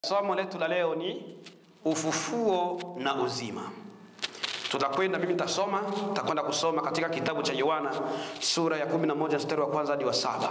Somo letu la leo ni ufufuo na uzima. Tutakwenda, mimi nitasoma, tutakwenda kusoma katika kitabu cha Yohana sura ya 11 mstari wa kwanza hadi wa saba.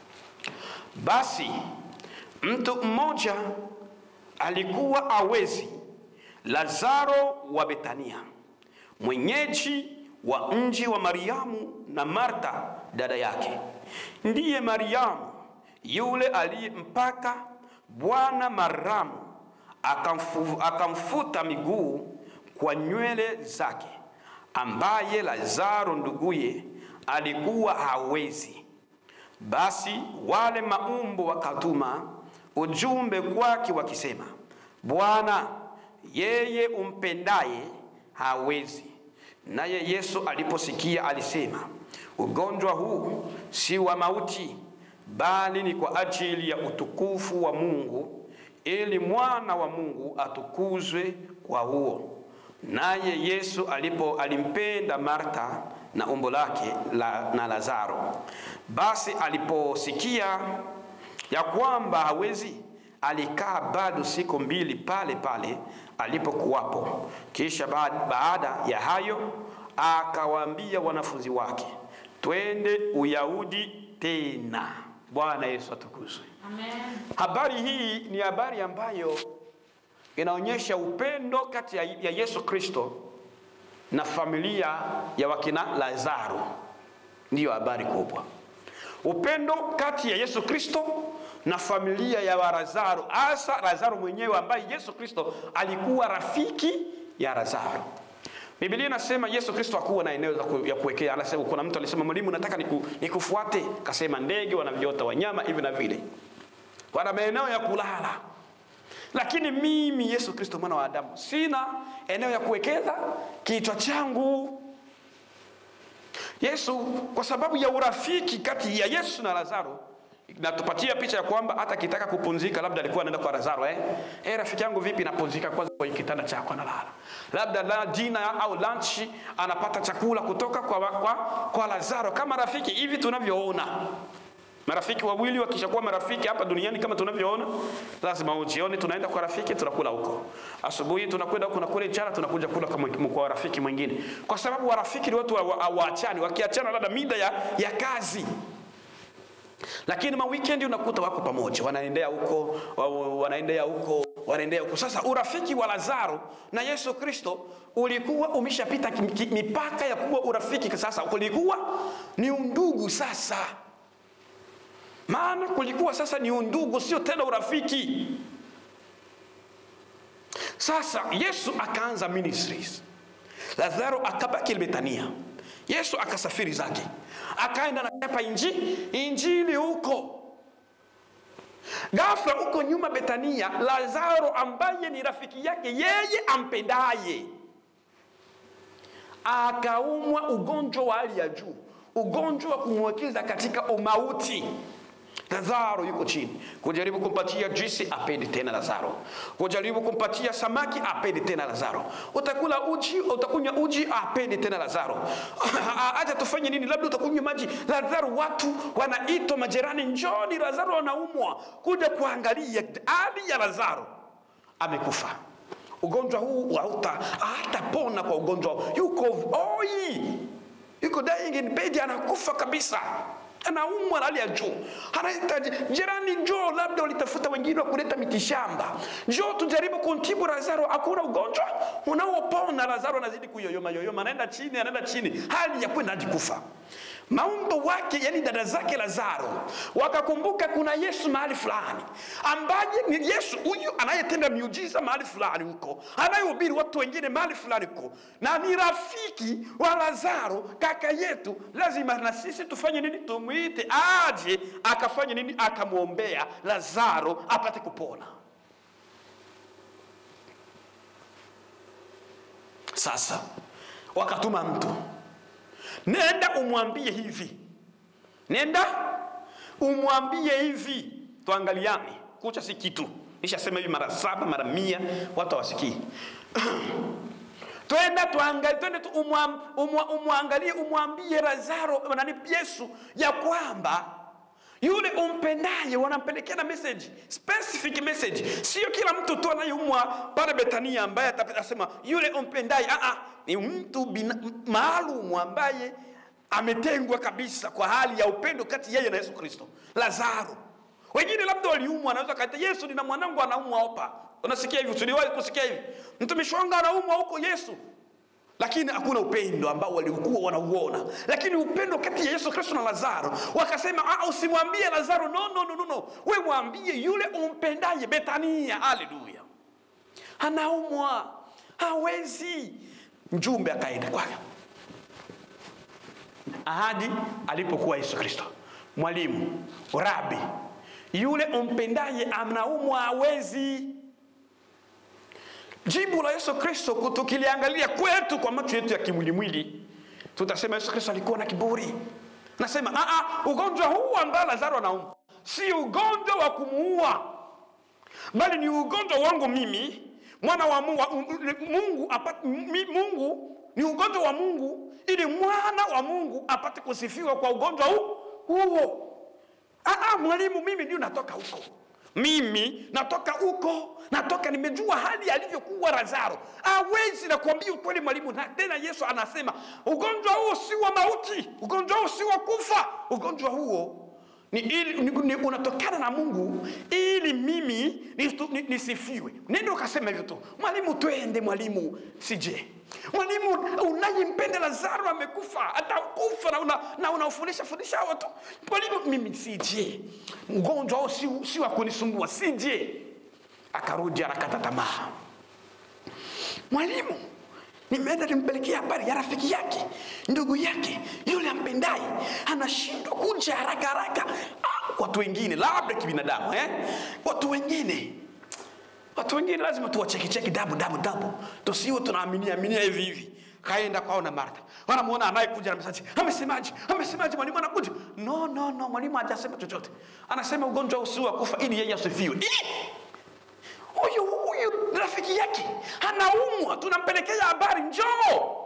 Basi mtu mmoja alikuwa awezi, Lazaro wa Betania, mwenyeji wa mji wa Mariamu na Marta dada yake. Ndiye Mariamu yule aliyempaka Bwana maramu akamfu, akamfuta miguu kwa nywele zake, ambaye Lazaro nduguye alikuwa hawezi. Basi wale maumbo wakatuma ujumbe kwake wakisema, Bwana, yeye umpendaye hawezi. Naye Yesu aliposikia alisema, ugonjwa huu si wa mauti, bali ni kwa ajili ya utukufu wa Mungu, ili mwana wa Mungu atukuzwe kwa huo. Naye Yesu alipo alimpenda Marta na umbo lake la, na Lazaro. Basi aliposikia ya kwamba hawezi, alikaa bado siku mbili pale pale alipokuwapo. Kisha baada ya hayo akawaambia wanafunzi wake, twende Uyahudi tena. Bwana Yesu atukuzwe. Amen. Habari hii ni habari ambayo inaonyesha upendo kati ya ya Yesu Kristo na familia ya wakina Lazaro. Ndiyo habari kubwa, upendo kati ya Yesu Kristo na familia ya wa Lazaro, hasa Lazaro mwenyewe ambaye Yesu Kristo alikuwa rafiki ya Lazaro. Biblia inasema Yesu Kristo hakuwa na eneo ya kuwekea. Anasema kuna mtu alisema, mwalimu, nataka niku, nikufuate. Kasema ndege wanaviota, wanyama hivi na vile, wana maeneo ya kulala, lakini mimi Yesu Kristo mwana wa Adamu sina eneo ya kuwekeza kichwa changu. Yesu kwa sababu ya urafiki kati ya Yesu na Lazaro natupatia picha ya kwamba hata akitaka kupumzika, labda alikuwa anaenda kwa Lazaro eh, eh, rafiki yangu vipi, napumzika kwanza kwenye kitanda chako, analala labda la dina au lunch, anapata chakula kutoka kwa, kwa, kwa Lazaro kama rafiki hivi tunavyoona marafiki wawili wakishakuwa marafiki hapa duniani kama tunavyoona, lazima jioni tunaenda kwa rafiki tunakula huko, asubuhi tunakwenda huko na kule, mchana tunakuja kula kwa rafiki mwingine, kwa sababu warafiki ni watu hawaachani. Wakiachana labda mida ya, ya kazi lakini ma weekend unakuta wako pamoja, wanaendea huko wanaendea huko wanaendea huko. Sasa urafiki wa Lazaro na Yesu Kristo ulikuwa umeshapita mipaka ya kuwa urafiki. Sasa kulikuwa ni undugu sasa, maana kulikuwa sasa ni undugu, sio tena urafiki. Sasa Yesu akaanza ministries, Lazaro akabaki Betania. Yesu akasafiri zake akaenda na chapa inji, injili huko. Ghafla huko nyuma Betania, Lazaro ambaye ni rafiki yake yeye ampendaye akaumwa ugonjwa wa hali ya juu, ugonjwa wa kumwekeza katika umauti. Lazaro yuko chini, kujaribu kumpatia juisi apendi tena Lazaro, kujaribu kumpatia samaki apendi tena Lazaro, utakula uji, utakunywa uji apendi tena Lazaro. Acha tufanye nini? Labda utakunywa maji Lazaro. Watu wanaitwa majirani, njoni, Lazaro anaumwa, kuja kuangalia hali ya Lazaro, amekufa. Ugonjwa huu hauta hatapona kwa ugonjwa, yuko oi, yuko dying in bed, anakufa kabisa anaumwa na hali ya juu, anahitaji jirani, njoo, labda walitafuta wengine wa kuleta mitishamba, njoo tujaribu kumtibu Lazaro. Hakuna ugonjwa unaopona. Lazaro anazidi kuyoyoma yoyoma, anaenda chini, anaenda chini, hali ya kwenda hadi kufa. Maumbo wake, yani dada zake Lazaro wakakumbuka kuna Yesu mahali fulani, ambaye ni Yesu huyu anayetenda miujiza mahali fulani huko, anayehubiri watu wengine mahali fulani huko, na ni rafiki wa Lazaro, kaka yetu. Lazima na sisi tufanye nini? Tumwite aje akafanye nini? Akamwombea Lazaro apate kupona. Sasa wakatuma mtu nenda umwambie hivi, nenda umwambie hivi, tuangaliane. Kucha si kitu, nishasema hivi mara saba mara mia, watu hawasikii. twenda tuangalie, twende tu umwam- umwa- umwangalie, umwambie Lazaro nani Yesu ya kwamba yule umpendaye wanampelekea na message specific message sio kila mtu tu anayeumwa pale betania ambaye atasema yule umpendaye Aa, ni mtu bina- maalum ambaye ametengwa kabisa kwa hali ya upendo kati yeye na yesu kristo lazaro wengine labda waliumwa anaweza kaita yesu nina mwanangu anaumwa hapa unasikia hivi usiwahi kusikia hivi mtumishi wangu anaumwa huko yesu lakini hakuna upendo ambao walikuwa wanauona lakini upendo kati ya yesu kristo na lazaro wakasema "Ah, usimwambie lazaro no, no, no, no, no. we mwambie yule umpendaye betania haleluya anaumwa hawezi mjumbe akaenda kwake ahadi alipokuwa yesu kristo mwalimu rabi yule umpendaye anaumwa hawezi jibu la yesu kristo tukiliangalia kwetu kwa macho yetu ya kimwilimwili tutasema yesu kristo alikuwa na kiburi nasema "Ah, ah, ugonjwa huu ambao lazaro anaumwa si ugonjwa wa kumuua bali ni ugonjwa wangu mimi mwana wa mungu, mungu, apate, mi- mungu ni ugonjwa wa mungu ili mwana wa mungu apate kusifiwa kwa ugonjwa huu huo Ah, ah, mwalimu mimi ndio natoka huko mimi natoka huko natoka nimejua hali alivyokuwa lazaro awezi nakuambia ukweli mwalimu na tena yesu anasema ugonjwa huo si wa mauti ugonjwa huo si wa kufa ugonjwa huo ni, ili, ni, ni unatokana na mungu ili mimi nistu- ni- nisifiwe nendo ukasema hivyo tu mwalimu twende mwalimu sije mwalimu unayempenda lazaro amekufa atakufa na una- na unaofundisha fundisha watu mwalimu mimi sije mgonjwa au si, si wa kunisumbua sije akarudi anakata tamaa mwalimu nimeenda nimpelekea habari ya rafiki yake ndugu yake yule ampendaye anashindwa kuja haraka haraka ah, watu wengine labda kibinadamu eh? watu wengine watu wengine lazima tuwachekicheki dabu dabu dabu tusiwe tunaaminia aminia hivi hivi kaenda kwao na martha wanamwona anayekuja na mesaji amesemaje amesemaje mwalimu anakuja no no no mwalimu hajasema chochote anasema ugonjwa usi wa kufa ili yeye asifiwe Ih! huyu huyu rafiki yake anaumwa tunampelekea habari njoo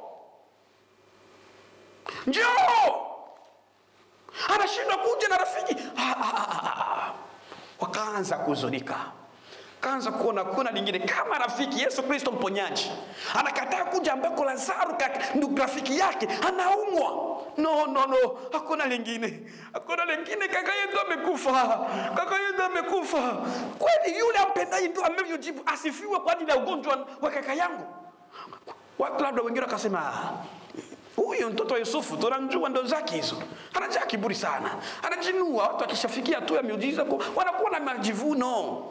njoo anashindwa kuja na rafiki Ah, ah, ah, ah, ah. wakaanza kuhuzunika kaanza kuona kuna lingine kama rafiki yesu kristo mponyaji anakataa kuja ambako lazaro kaka- ndugu rafiki yake anaumwa no no no hakuna lingine hakuna lingine kaka yetu amekufa kaka yetu amekufa kweli yule ampendaye ndo amevyojibu asifiwe kwa ajili ya ugonjwa wa kaka yangu watu labda wengine wakasema "Ah, huyu mtoto wa yusufu tunamjua ndo zake hizo anajaa kiburi sana anajinua watu akishafikia tu ya miujiza ku- wanakuwa na majivuno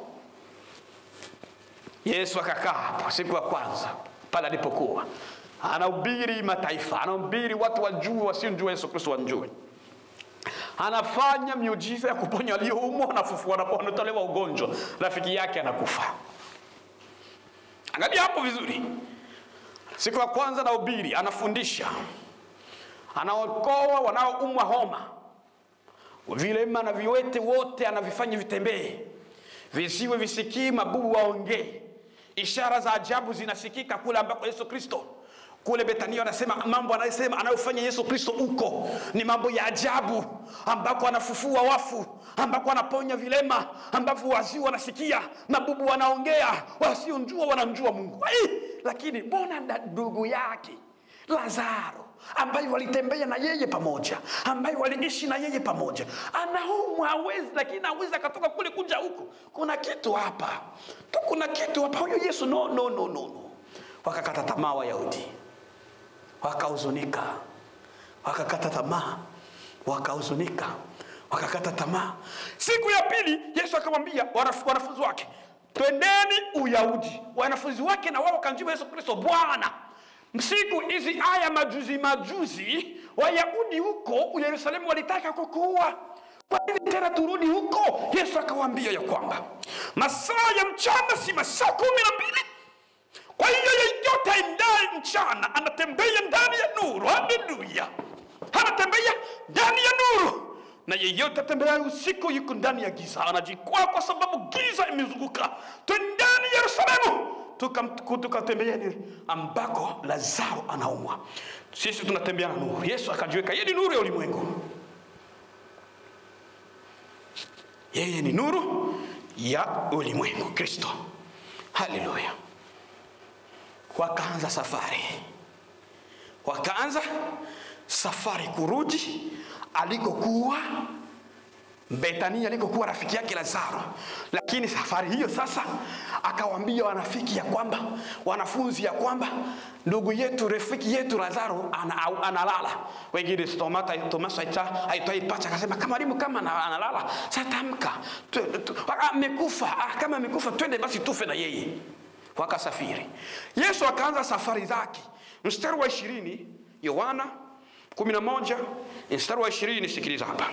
yesu akakaa hapo siku ya kwanza pale alipokuwa anahubiri mataifa anahubiri watu wajue wasiomjua yesu kristo wamjue anafanya miujiza ya kuponya walioumwa wanafufua wanapo- wanatolewa ugonjwa rafiki yake anakufa angalia hapo vizuri siku ya kwanza anahubiri anafundisha anaokoa wanaoumwa homa vilema na viwete wote anavifanya vitembee visiwe visikii mabubu waongee ishara za ajabu zinasikika kule ambako yesu kristo kule betania anasema mambo anayosema anayofanya yesu kristo huko ni mambo ya ajabu ambako anafufua wafu ambako anaponya vilema ambapo wazii wanasikia mabubu wanaongea wasiomjua wanamjua mungu Ai! lakini mbona da- ndugu yake lazaro ambaye walitembea na yeye pamoja ambaye waliishi na yeye pamoja anaumwa hawezi lakini awezi akatoka kule kuja huku kuna kitu hapa tu kuna kitu hapa huyo yesu no no no no no wakakata tamaa wayahudi wakahuzunika wakakata tamaa wakahuzunika wakakata tamaa siku ya pili yesu akamwambia wanaf- wanafunzi wake twendeni uyahudi wanafunzi wake na wao wakamjibu yesu kristo bwana siku hizi aya majuzi majuzi wayahudi huko yerusalemu walitaka kukuua kwa nini tena turudi huko yesu akawaambia ya kwamba masaa ya mchana si masaa kumi na mbili kwa hiyo yeyote aendaye mchana anatembea ndani ya nuru haleluya anatembea ndani ya nuru na yeyote atembeaye usiku yuko ndani ya giza anajikwaa kwa sababu giza imezunguka twendani yerusalemu tukam- tukatembeeni ambako lazaro anaumwa sisi tunatembea na nuru yesu akajiweka yeye ni nuru ya ulimwengu yeye ni nuru ya ulimwengu kristo haleluya wakaanza safari wakaanza safari kurudi alikokuwa Betania alikokuwa rafiki yake Lazaro. Lakini safari hiyo sasa akawaambia wanafiki ya kwamba wanafunzi ya kwamba ndugu yetu rafiki yetu Lazaro ana, au- analala. Wengine Tomata Tomaso aita aitoi pacha akasema kama mwalimu kama ana- analala sasa tamka Tu- tu- amekufa ah, kama amekufa twende basi tufe na yeye. Wakasafiri. Yesu akaanza safari zake. Mstari wa ishirini Yohana 11 mstari wa ishirini sikiliza hapa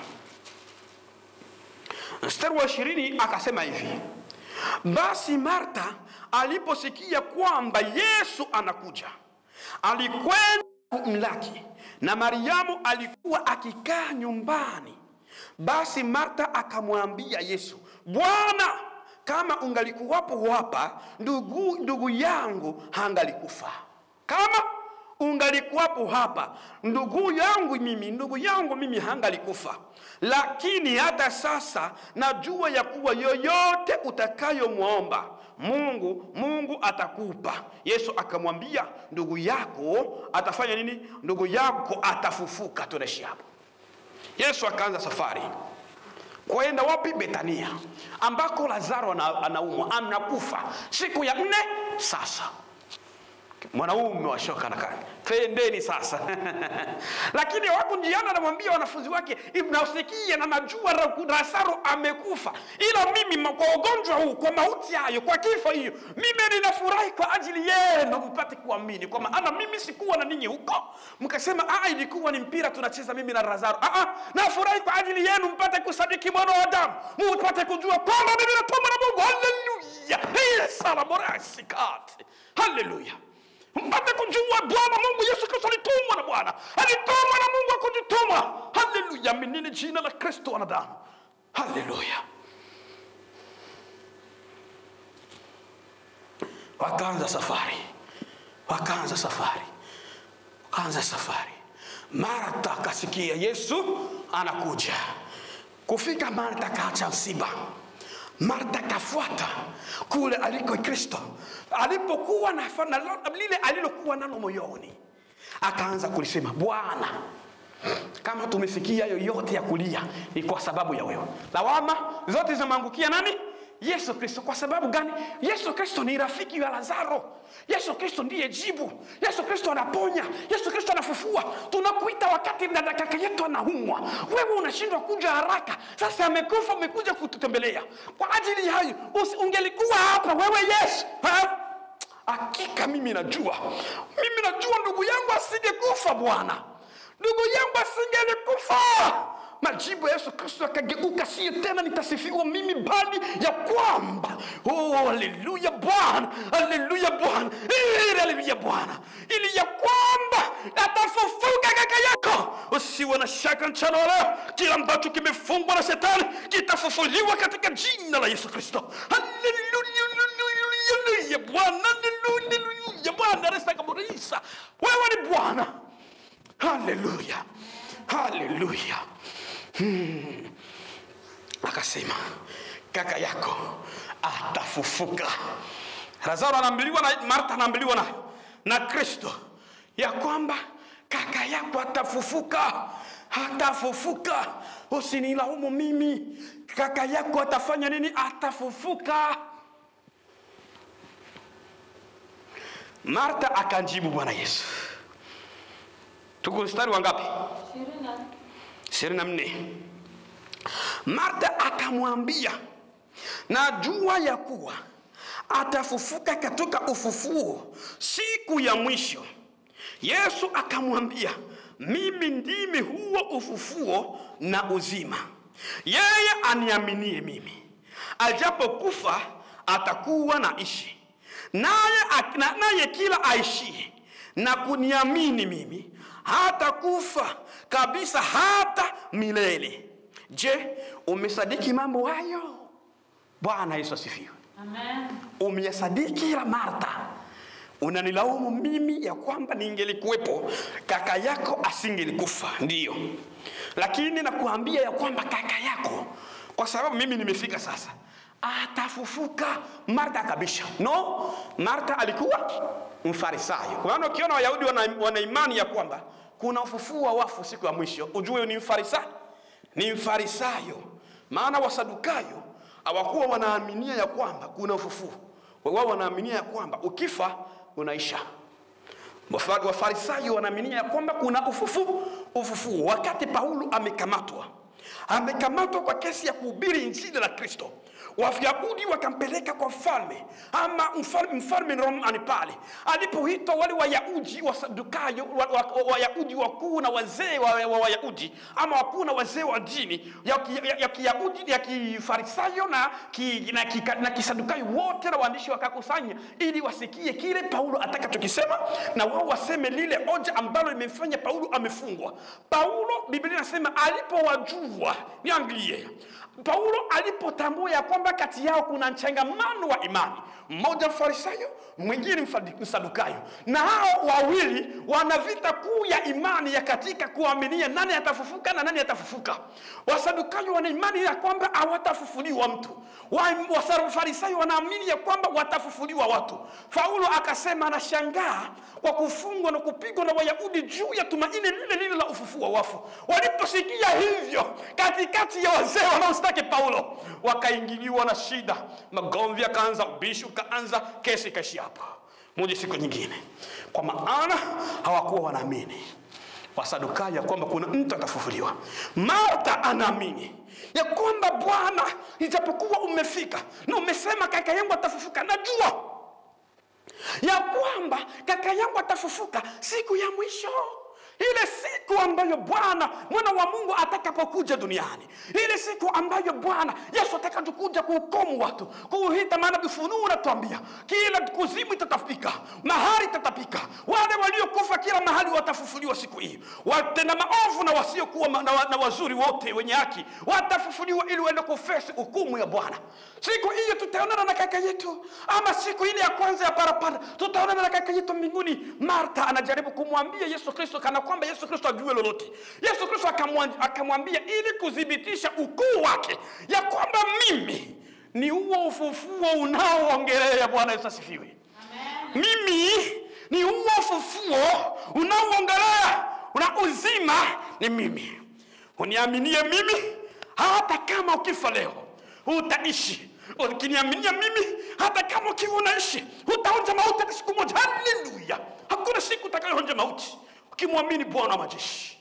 mstari wa ishirini akasema hivi basi marta aliposikia kwamba yesu anakuja alikwenda kumlaki na mariamu alikuwa akikaa nyumbani basi marta akamwambia yesu bwana kama ungalikuwapo hapa ndugu, ndugu yangu hangalikufa kama ungalikuwapo hapa ndugu yangu mimi ndugu yangu mimi hangalikufa lakini hata sasa najua ya kuwa yoyote utakayomwomba mungu mungu atakupa yesu akamwambia ndugu yako atafanya nini ndugu yako atafufuka tunaishi hapo yesu akaanza safari kwenda wapi betania ambako lazaro ana- anaumwa anakufa siku ya nne sasa mwanaume wa shoka na kani twendeni sasa lakini wako njiani anamwambia wanafunzi wake nasikia na najua Ra- lazaro amekufa ila mimi ma- kwa ugonjwa huu kwa mauti hayo kwa kifo hiyo mimi ninafurahi kwa ajili yenu mpate kuamini kwa maana mimi sikuwa na ninyi huko mkasema "Ah, ilikuwa ni mpira tunacheza mimi na lazaro ah, ah, nafurahi kwa ajili yenu mpate kusadiki mwana wa adamu mpate kujua kwamba mimi natumwa na mungu haleluya salamorasikate haleluya mpate kujua bwana mungu yesu kristo alitumwa na bwana alitumwa na mungu akujituma haleluya minini jina la kristo wanadamu haleluya wakaanza safari wakaanza safari wakaanza safari marta akasikia yesu anakuja kufika marta kaacha msiba marta kafuata kule aliko kristo alipokuwa na na lile alilokuwa nalo moyoni akaanza kulisema bwana kama tumefikia yoyote ya kulia ni kwa sababu ya wewe lawama zote zinamwangukia nani yesu kristo kwa sababu gani yesu kristo ni rafiki wa lazaro yesu kristo ndiye jibu yesu kristo anaponya yesu kristo anafufua tunakuita wakati na kaka yetu anaumwa wewe unashindwa kuja haraka sasa amekufa umekuja kututembelea kwa ajili ya hayo usi- ungelikuwa hapa wewe yesu ha? hakika mimi najua mimi najua ndugu yangu asingekufa bwana ndugu yangu asingelikufa majibu ya yesu kristo akageuka siyo tena nitasifiwa mimi bali ya kwamba oh, haleluya bwana haleluya bwana ili haleluya bwana ili ya kwamba atafufuka kaka yako usiwe na shaka mchana wa leo kila ambacho kimefungwa na shetani kitafufuliwa katika jina la yesu kristo haleluya haleluya bwana haleluya bwana resakaburisa wewe ni bwana haleluya haleluya hmm. akasema kaka yako atafufuka lazaro anaambiliwa na marta anaambiliwa na, na kristo ya kwamba kaka yako atafufuka atafufuka usinilaumu mimi kaka yako atafanya nini atafufuka marta akamjibu bwana yesu tuko mstari wa ngapi ishirini na nne marta akamwambia najua ya kuwa atafufuka katika ufufuo siku ya mwisho yesu akamwambia mimi ndimi huo ufufuo na uzima yeye aniaminie mimi ajapokufa atakuwa na ishi naye na- naye kila aishie na kuniamini mimi hata kufa kabisa hata milele je umesadiki mambo hayo bwana yesu asifiwe Amen. umeyasadiki la marta unanilaumu mimi ya kwamba ningelikuwepo kaka yako asingelikufa ndiyo lakini nakuambia ya kwamba kaka yako kwa sababu mimi nimefika sasa atafufuka marta akabisha no marta alikuwa mfarisayo kwa maana ukiona wayahudi wana, wana imani ya kwamba kuna ufufuo wa wafu siku ya mwisho ujue ni mfarisayo ni mfarisayo maana wasadukayo hawakuwa wanaaminia ya kwamba kuna ufufuo wao wanaaminia ya kwamba ukifa unaisha Wafa- wafarisayo wanaaminia ya kwamba kuna ufufuo ufufuo wakati paulo amekamatwa amekamatwa kwa kesi ya kuhubiri injili la kristo wayahudi wakampeleka kwa mfalme ama mfalme, mfalme romani pale alipoitwa wale wayahudi wasadukayo wayahudi wa, wa, wayahudi wakuu na wazee wa wa wayahudi ama wakuu na wazee wa dini ya ki- ya- ya kiyahudi ya kifarisayo na, ki, na, ki, na kisadukayo wote na waandishi wakakusanya ili wasikie kile paulo atakachokisema na wao waseme lile hoja ambalo limemfanya paulo amefungwa paulo biblia inasema alipowajua niangalie paulo alipotambua ya kwamba kati yao kuna mchangamano wa imani mmoja mfarisayo mwingine mfadi- msadukayo na hao wawili wana vita kuu ya imani ya katika kuaminia nani atafufuka na nani atafufuka wasadukayo wana imani ya kwamba hawatafufuliwa mtu Wa- wafarisayo wanaamini ya kwamba watafufuliwa watu paulo akasema anashangaa kwa kufungwa na kupigwa na wayahudi juu ya tumaini lile lile la ufufuo wa wafu waliposikia hivyo katikati ya wazee wanaostaki paulo wakaingiliwa na shida magomvi akaanza ubishi ukaanza kesi ikaishia hapa moja siku nyingine kwa maana hawakuwa wanaamini wasadukayo ya kwamba kuna mtu atafufuliwa marta anaamini ya kwamba bwana ijapokuwa umefika na umesema kaka yangu atafufuka najua ya kwamba kaka yangu atafufuka siku ya mwisho ile siku ambayo bwana mwana wa mungu atakapokuja duniani ile siku ambayo bwana yesu atakapokuja kuhukumu watu kuuhita maana vifunuu unatuambia kila kuzimu itatapika mahali itatapika wale waliokufa kila mahali watafufuliwa siku hii watenda maovu na wasiokuwa ma- na, wa- na wazuri wote wenye haki watafufuliwa ili waende kufesi hukumu ya bwana siku hiyo tutaonana na kaka yetu ama siku ile ya kwanza ya parapanda tutaonana na kaka yetu mbinguni marta anajaribu kumwambia yesu kristo kana kwamba yesu kristo ajue lolote yesu kristo akamwa- akamwambia ili kuthibitisha ukuu wake ya kwamba mimi ni huo ufufuo unaoongelea bwana yesu asifiwe mimi ni huo ufufuo unaoongelea una uzima ni mimi uniaminie mimi hata kama ukifa leo utaishi ukiniaminia mimi hata kama ukiwa unaishi utaonja mauti hata siku moja haleluya hakuna siku utakayoonja mauti ukimwamini bwana wa majeshi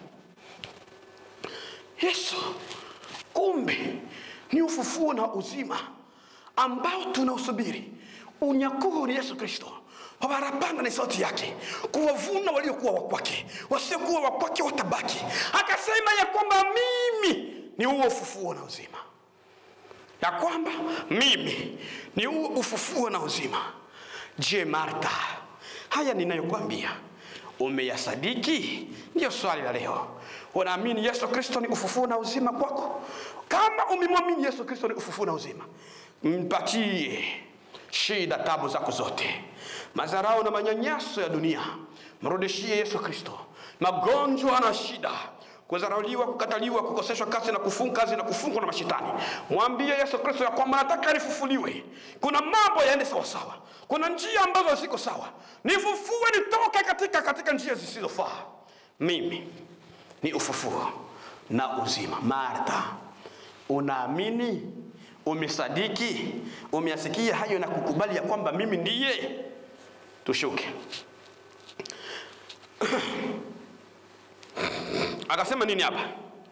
yesu kumbe ni ufufuo na uzima ambao tunausubiri unyakuo ni yesu kristo wabarapanda ni sauti yake kuwavuna waliokuwa wakwake wasiokuwa wakwake watabaki akasema ya kwamba mimi ni huo ufufuo na uzima ya kwamba mimi ni huo ufufuo na uzima je marta haya ninayokwambia umeyasadiki ndiyo swali la leo unaamini yesu kristo ni ufufuo na uzima kwako kama umemwamini yesu kristo ni ufufuo na uzima mpatie shida tabu zako zote mazarao na manyanyaso ya dunia mrudishie yesu kristo magonjwa na shida kudharauliwa kukataliwa kukoseshwa kazi na kufungwa kazi na kufungwa na mashetani mwambie yesu kristo ya kwamba nataka nifufuliwe kuna mambo yaende sawasawa kuna njia ambazo ziko sawa nifufue nitoke katika katika njia zisizofaa mimi ni ufufuo na uzima martha unaamini umesadiki umeasikia hayo na kukubali ya kwamba mimi ndiye tushuke akasema nini hapa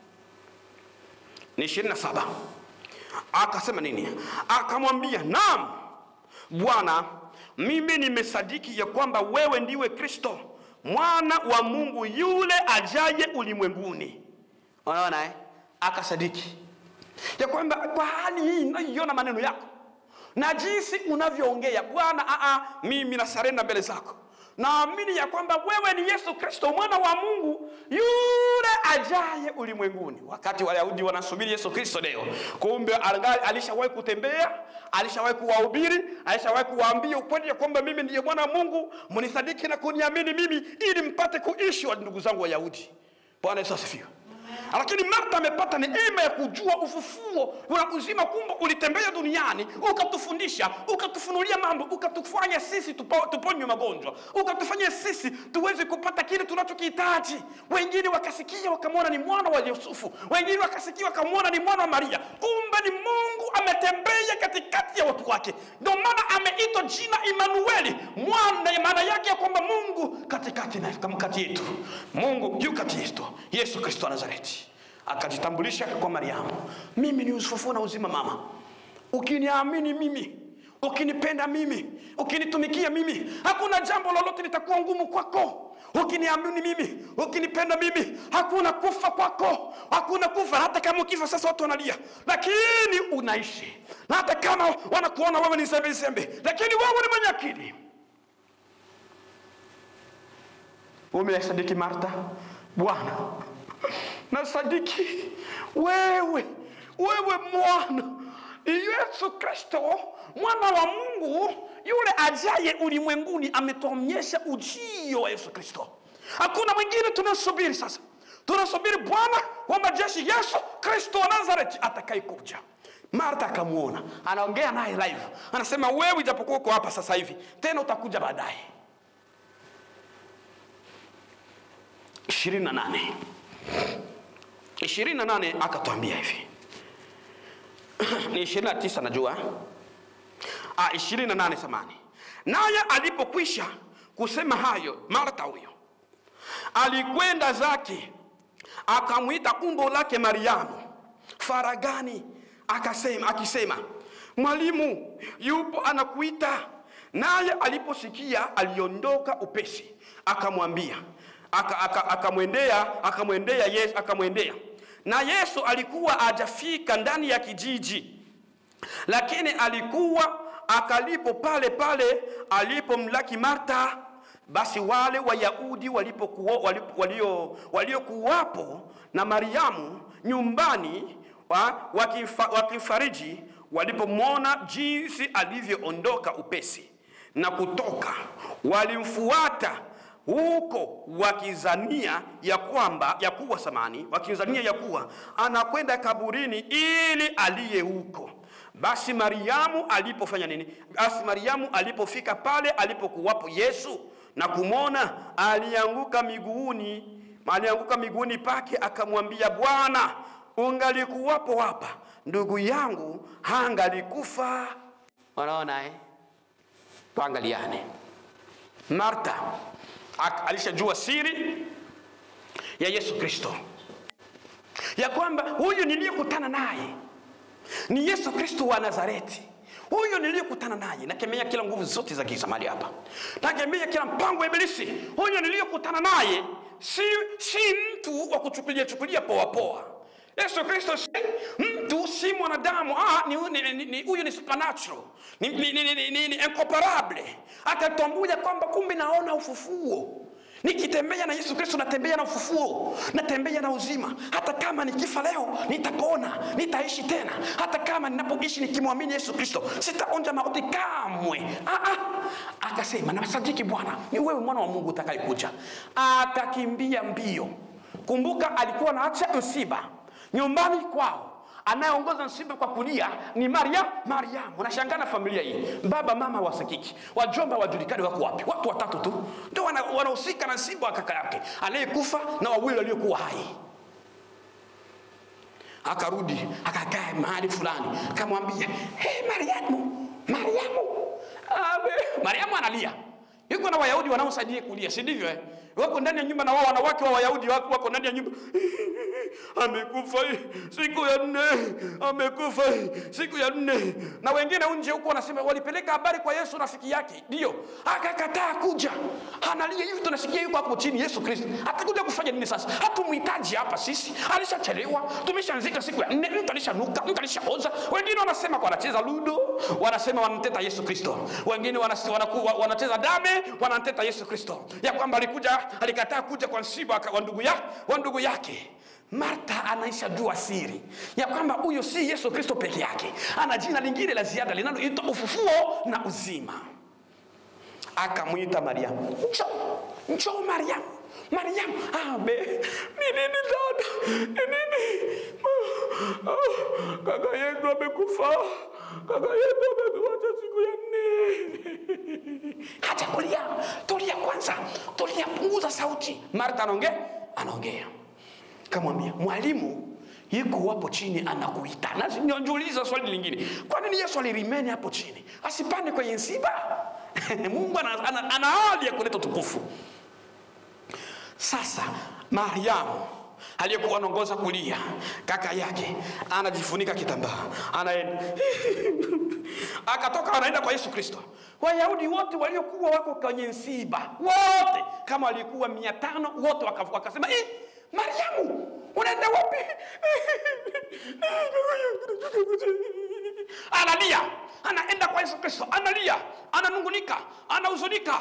ni 27 akasema nini akamwambia naam bwana mimi nimesadiki ya kwamba wewe ndiwe kristo mwana wa mungu yule ajaye ulimwenguni unaona eh? akasadiki ya kwamba kwa hali hii naiona maneno yako na jinsi unavyoongea bwana aa, mimi nasarenda mbele zako naamini ya kwamba wewe ni yesu kristo mwana wa mungu yule ajaye ulimwenguni wakati wayahudi wanasubiri yesu kristo leo kumbe angali- alishawahi kutembea alishawahi kuwahubiri alishawahi kuwaambia ukweli ya kwamba mimi ndiye mwana wa mungu mnisadiki na kuniamini mimi ili mpate kuishi wa ndugu zangu wayahudi bwana yesu asifiwe lakini martha amepata neema ya kujua ufufuo na uzima kumbe ulitembea duniani ukatufundisha ukatufunulia mambo ukatufanya sisi tupo- tuponywe magonjwa ukatufanya sisi tuweze kupata kile tunachokihitaji wengine wakasikia wakamwona ni mwana wa yusufu wengine wakasikia wakamwona ni mwana wa maria kumbe ni mungu ametembea katikati ya watu wake ndio maana ameitwa jina imanueli mwana maana yake ya kwamba mungu katikati na kati yetu mungu yu kati yetu yesu kristo wa nazareti akajitambulisha kwa mariamu mimi ni ufufuo na uzima mama ukiniamini mimi ukinipenda mimi ukinitumikia mimi hakuna jambo lolote litakuwa ngumu kwako ukiniamini mimi ukinipenda mimi hakuna kufa kwako hakuna kufa hata kama ukifa sasa watu wanalia lakini unaishi na hata kama wanakuona wewe ni zembe zembe lakini wewe ni mwenye akili umesadiki marta bwana nasadiki wewe wewe mwana ni yesu kristo mwana wa mungu yule ajaye ulimwenguni ametuonyesha ujio wa yesu kristo hakuna mwingine tunasubiri sasa tunasubiri bwana wa majeshi yesu kristo wa nazareti atakayekuja marta akamwona anaongea naye live anasema wewe ijapokuwa uko hapa sasa hivi tena utakuja baadaye 28 28 akatwambia hivi ni 29 najua ah, 28 samani naye alipokwisha kusema hayo marta huyo alikwenda zake akamwita umbo lake mariamu faragani akasema akisema mwalimu yupo anakuita naye aliposikia aliondoka upesi akamwambia akamwendea aka, aka akamwendea akamwendea yesu akamwendea na yesu alikuwa ajafika ndani ya kijiji lakini alikuwa akalipo pale pale alipomlaki marta basi wale wayahudi walipokuwa walipo, walio waliokuwapo na mariamu nyumbani wa, wakifa, wakifariji walipomwona jinsi alivyoondoka upesi na kutoka walimfuata huko wakizania ya kwamba ya kuwa samani wakizania ya kuwa anakwenda kaburini ili aliye huko basi mariamu alipofanya nini basi mariamu alipofika pale alipokuwapo yesu na kumwona alianguka miguuni alianguka miguuni pake akamwambia bwana ungalikuwapo hapa ndugu yangu hangalikufa wanaona eh? tuangaliane marta ak- alishajua siri ya yesu kristo ya kwamba huyu niliyekutana naye ni yesu kristo wa nazareti huyo niliyokutana naye nakemea kila nguvu zote za giza mahali hapa nakemea kila mpango wa ibilisi huyo niliyokutana naye si, si mtu wa kuchukulia chukulia poa poa yesu kristo si mtu si mwanadamu ah, ni, ni, ni, ni, huyu ni supernatural ni, ni, ni, ni, ni, ni incomparable atatambua kwamba kumbe naona ufufuo nikitembea na yesu kristo natembea na ufufuo natembea na uzima hata kama nikifa leo nitapona nitaishi tena hata kama ninapoishi nikimwamini yesu kristo sitaonja mauti kamwe ah, ah. akasema nasadiki bwana ni wewe mwana wa mungu utakayekuja akakimbia mbio kumbuka alikuwa naacha msiba nyumbani kwao anayeongoza msiba kwa kulia ni maria mariamu unashangaa na familia hii baba mama wasikiki wajomba wajulikani wako wapi watu watatu tu ndio wana- wanahusika na msiba wa kaka yake anayekufa na wawili waliokuwa hai akarudi akakaa mahali fulani akamwambia hey, mariamu mariamu Abe. mariamu analia yuko na wayahudi wanaosaidia kulia si ndivyo eh? wako ndani ya nyumba na wao wanawake wa wayahudi wako, wako ndani ya nyumba amekufa siku ya nne amekufa siku ya nne na wengine nje huko wanasema walipeleka habari kwa yesu rafiki yake ndio akakataa kuja analia hivi tunasikia yuko hapo chini yesu kristo atakuja kufanya nini sasa hatumhitaji hapa sisi alishachelewa tumeshaanzika siku ya nne mtu alishanuka mtu alishaoza wengine wanasema kwa wanacheza ludo wanasema wanamteta yesu kristo wengine wanas- wanaku- wa- wanacheza dame wanamteta yesu kristo ya kwamba alikuja alikataa kuja kwa msiba wa- wa ndugu ya, wa ndugu yake marta anaishajua siri ya kwamba huyo si yesu kristo peke yake ana jina lingine la ziada linaloitwa ufufuo na uzima akamwita mariamu njoo njoo mariamu Mariamu, abe, ni nini dada? Ni nini? Ah, ah, Kaka yetu amekufa, kaka yetu ametuacha siku ya nne. Acha kulia, tulia kwanza, tulia, punguza sauti. Martha anaongea, anaongea, kamwambia mwalimu yuko hapo chini anakuita. Na nijiuliza swali lingine, kwa nini Yesu alirimeni hapo chini asipande kwenye msiba? Mungu ana, ana, ana hali ya kuleta utukufu. Sasa Mariamu aliyekuwa anaongoza kulia, kaka yake anajifunika kitambaa, anaenda akatoka, anaenda kwa Yesu Kristo. Wayahudi wote waliokuwa wako kwenye msiba wote, kama walikuwa mia tano wote waka- wakasema eh, Mariamu unaenda wapi? analia, anaenda kwa Yesu Kristo, analia, ananungunika, anahuzunika.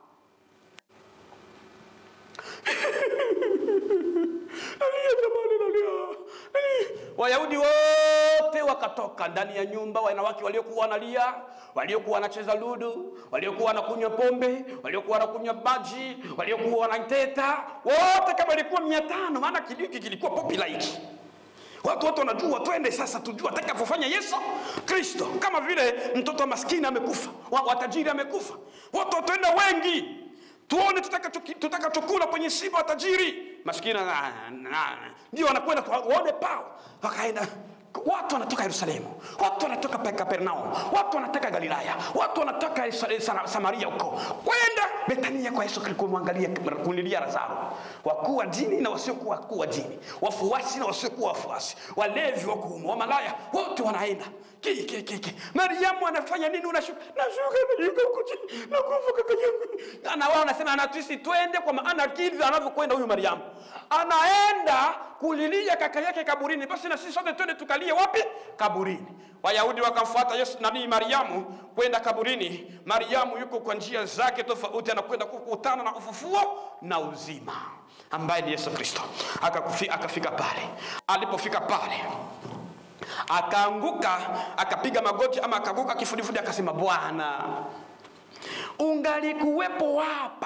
Nalia jamani, nalia. Wayahudi wote wakatoka ndani ya nyumba, wanawake waliokuwa wanalia, waliokuwa wanacheza ludu, waliokuwa wanakunywa pombe, waliokuwa wanakunywa maji, waliokuwa wanateta, wote kama walikuwa mia tano, maana kijiji kilikuwa popular hiki. Watu wote wanajua, twende sasa tujue atakapofanya Yesu Kristo, kama vile mtoto maskini amekufa, wa- watajiri amekufa, watu wataenda wengi tuone tutakacho- tutakachokula kwenye siba wa tajiri maskini na- na- ndio wanakwenda kwa- waone pao wakaenda watu wanatoka yerusalemu watu wanatoka pa- kapernaum watu wanatoka galilaya watu wanatoka Isa- Sa- samaria huko kwenda betania kwa yesu Kristo kumwangalia kulilia lazaro wakuu wa dini na wasiokuwa wakuu wa dini wafuasi na wasiokuwa wafuasi walevi wakuume wamalaya wote wanaenda Ki- ki- ki- ki. mariamu anafanya nini unashuka nashuka nashuka huko chini nakufa kaka yangu na wao wanasema anatuisi twende kwa maana kivyo anavyokwenda huyu mariamu anaenda kulilia kaka yake kaburini basi na sisi sote twende tukalie wapi kaburini wayahudi wakamfuata yesu nanii mariamu kwenda kaburini mariamu yuko kwa njia zake tofauti anakwenda kukutana na ufufuo na uzima ambaye ni yesu kristo Akakufi- akafika pale alipofika pale akaanguka akapiga magoti ama akaanguka kifudifudi akasema bwana ungalikuwepo hapa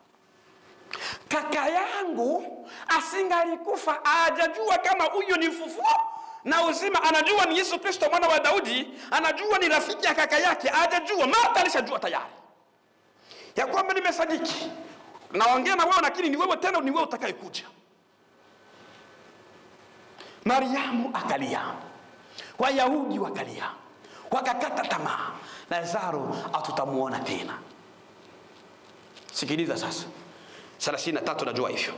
kaka yangu asingalikufa ajajua kama huyo ni ufufuo na uzima anajua ni yesu kristo mwana wa daudi anajua ni rafiki ya kaka yake ajajua marta alishajua tayari ya kwamba nimesadiki naongea na wewe lakini ni wewe tena ni wewe utakayekuja mariamu akalia wayahudi wakalia wakakata tamaa lazaro hatutamuona tena sikiliza sasa 33 najua hivyo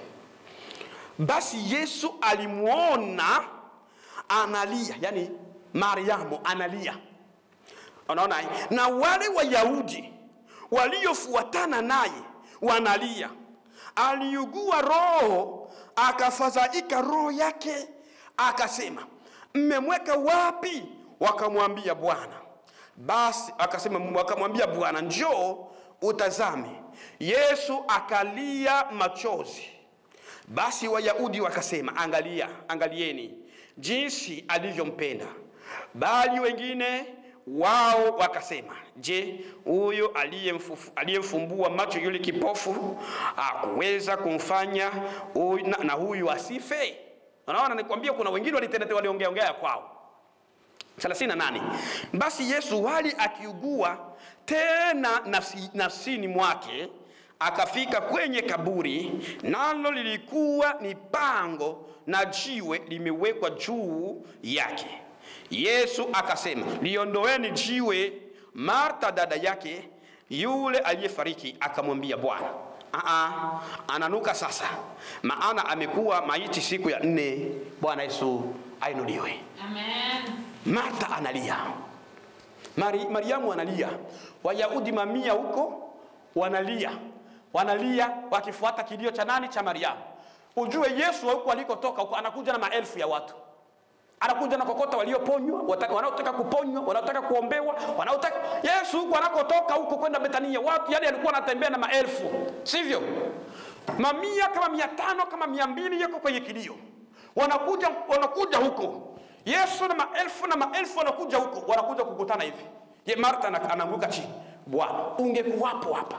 basi yesu alimwona analia yani mariamu analia unaona eh? na wale wayahudi waliofuatana naye wanalia aliugua roho akafadhaika roho yake akasema mmemweka wapi wakamwambia bwana basi akasema wakamwambia bwana njoo utazame yesu akalia machozi basi wayahudi wakasema angalia angalieni jinsi alivyompenda bali wengine wao wakasema je huyo aliyemfufu- aliyemfumbua macho yule kipofu akuweza kumfanya huyu- na, na huyu asife unaona nikwambia kuna wengine walitenete waliongeaongea ya kwao 38 basi yesu wali akiugua tena nafsi, nafsini mwake akafika kwenye kaburi nalo lilikuwa ni pango na jiwe limewekwa juu yake yesu akasema liondoeni jiwe marta dada yake yule aliyefariki akamwambia bwana Aa, ananuka sasa maana amekuwa maiti siku ya nne bwana yesu ainuliwe Amen. marta analia Mari, mariamu analia wayahudi mamia huko wanalia wanalia wakifuata kilio cha nani cha mariamu ujue yesu huko alikotoka huko anakuja na maelfu ya watu anakuja na kokota walioponywa wataka- wanaotaka kuponywa wanaotaka kuombewa wanaotaka yesu huko anakotoka huko kwenda betania watu yani alikuwa anatembea na maelfu sivyo mamia kama mia tano kama mia mbili yako kwenye kilio wanakuja wanakuja huko yesu na maelfu na maelfu wanakuja huko wanakuja kukutana hivi ye marta ana- anaanguka chini bwana ungekuwapo hapa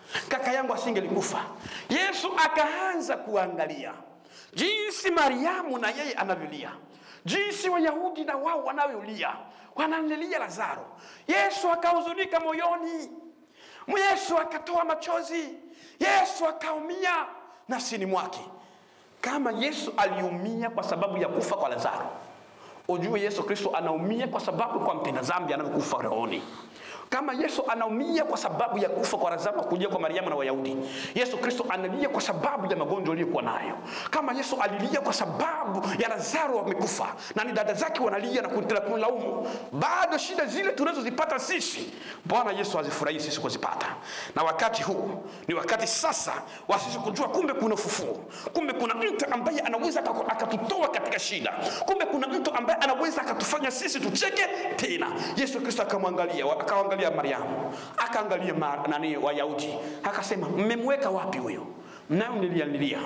kaka yangu asingelikufa. Yesu akaanza kuangalia jinsi Mariamu na yeye anavyolia, jinsi Wayahudi na wao wanavyolia, wanamlilia Lazaro. Yesu akahuzunika moyoni, Yesu akatoa machozi, Yesu akaumia nafsini mwake. Kama Yesu aliumia kwa sababu ya kufa kwa Lazaro, ujue Yesu Kristo anaumia kwa sababu kwa mpenda dhambi anavyokufa rohoni. Kama Yesu anaumia kwa sababu ya kufa kwa Lazaro kuja kwa Mariamu na Wayahudi, Yesu Kristo analia kwa sababu ya magonjwa aliyokuwa nayo. Kama Yesu alilia kwa sababu ya Lazaro amekufa na ni dada zake wanalia na kuendelea kumlaumu, bado shida zile tunazozipata sisi, Bwana Yesu hazifurahii sisi kuzipata. Na wakati huu ni wakati sasa wa sisi kujua kumbe kuna ufufuo, kumbe kuna mtu ambaye anaweza akaku- akatutoa katika shida, kumbe kuna mtu ambaye anaweza akatufanya sisi tucheke tena. Yesu Kristo akamwangalia, akaangalia Mariamu, akaangalia ma, nani Wayahudi, akasema mmemweka wapi huyo mnayomlilia lilia?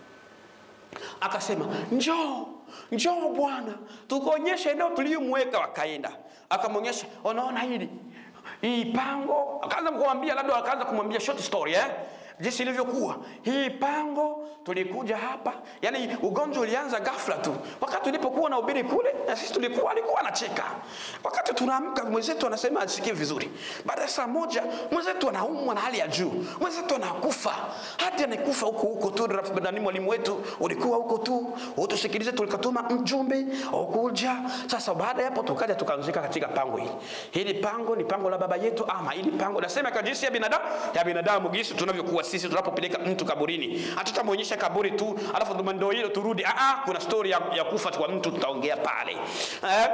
Akasema njoo njoo Bwana, tukuonyeshe eneo tuliyomweka. Wakaenda akamwonyesha, unaona hili hii pango. Akaanza kumwambia, labda akaanza kumwambia short story eh jinsi ilivyokuwa hii pango. Tulikuja hapa, yani ugonjwa ulianza ghafla tu wakati tulipokuwa na ubiri kule, na sisi tulikuwa alikuwa anacheka. Wakati tunaamka mwenzetu anasema asikie vizuri, baada ya saa moja mwenzetu anaumwa na hali ya juu, mwenzetu anakufa, hadi anakufa huko huko tu. Nani mwalimu wetu ulikuwa huko tu, utusikilize, tulikatuma mjumbe ukuja. Sasa baada ya hapo tukaja tukaanzika katika pango hili. Hili pango ni pango la baba yetu, ama hili pango nasema kwa jinsi ya binadamu ya binadamu, jinsi tunavyokuwa sisi tunapopeleka mtu kaburini, hatutamwonyesha kaburi tu alafu ndo ndio hilo turudi. Ah, ah, kuna story ya, ya kufa kwa mtu tutaongea pale eh?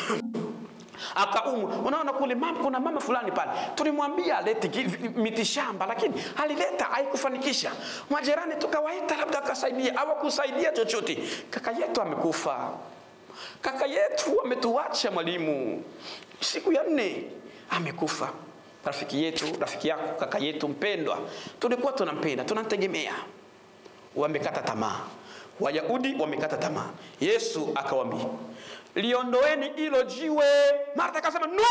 akaumwa. Unaona kule mama, kuna mama fulani pale tulimwambia alete ki- miti shamba, lakini alileta haikufanikisha. Majirani tukawaita, labda akasaidia, hawakusaidia chochote. Kaka yetu amekufa, kaka yetu ametuacha mwalimu, siku ya nne amekufa. Rafiki yetu, rafiki yako, kaka yetu mpendwa, tulikuwa tunampenda, tunamtegemea, wamekata tamaa. Wayahudi wamekata tamaa. Yesu akawambia, liondoeni hilo jiwe. Martha akasema no,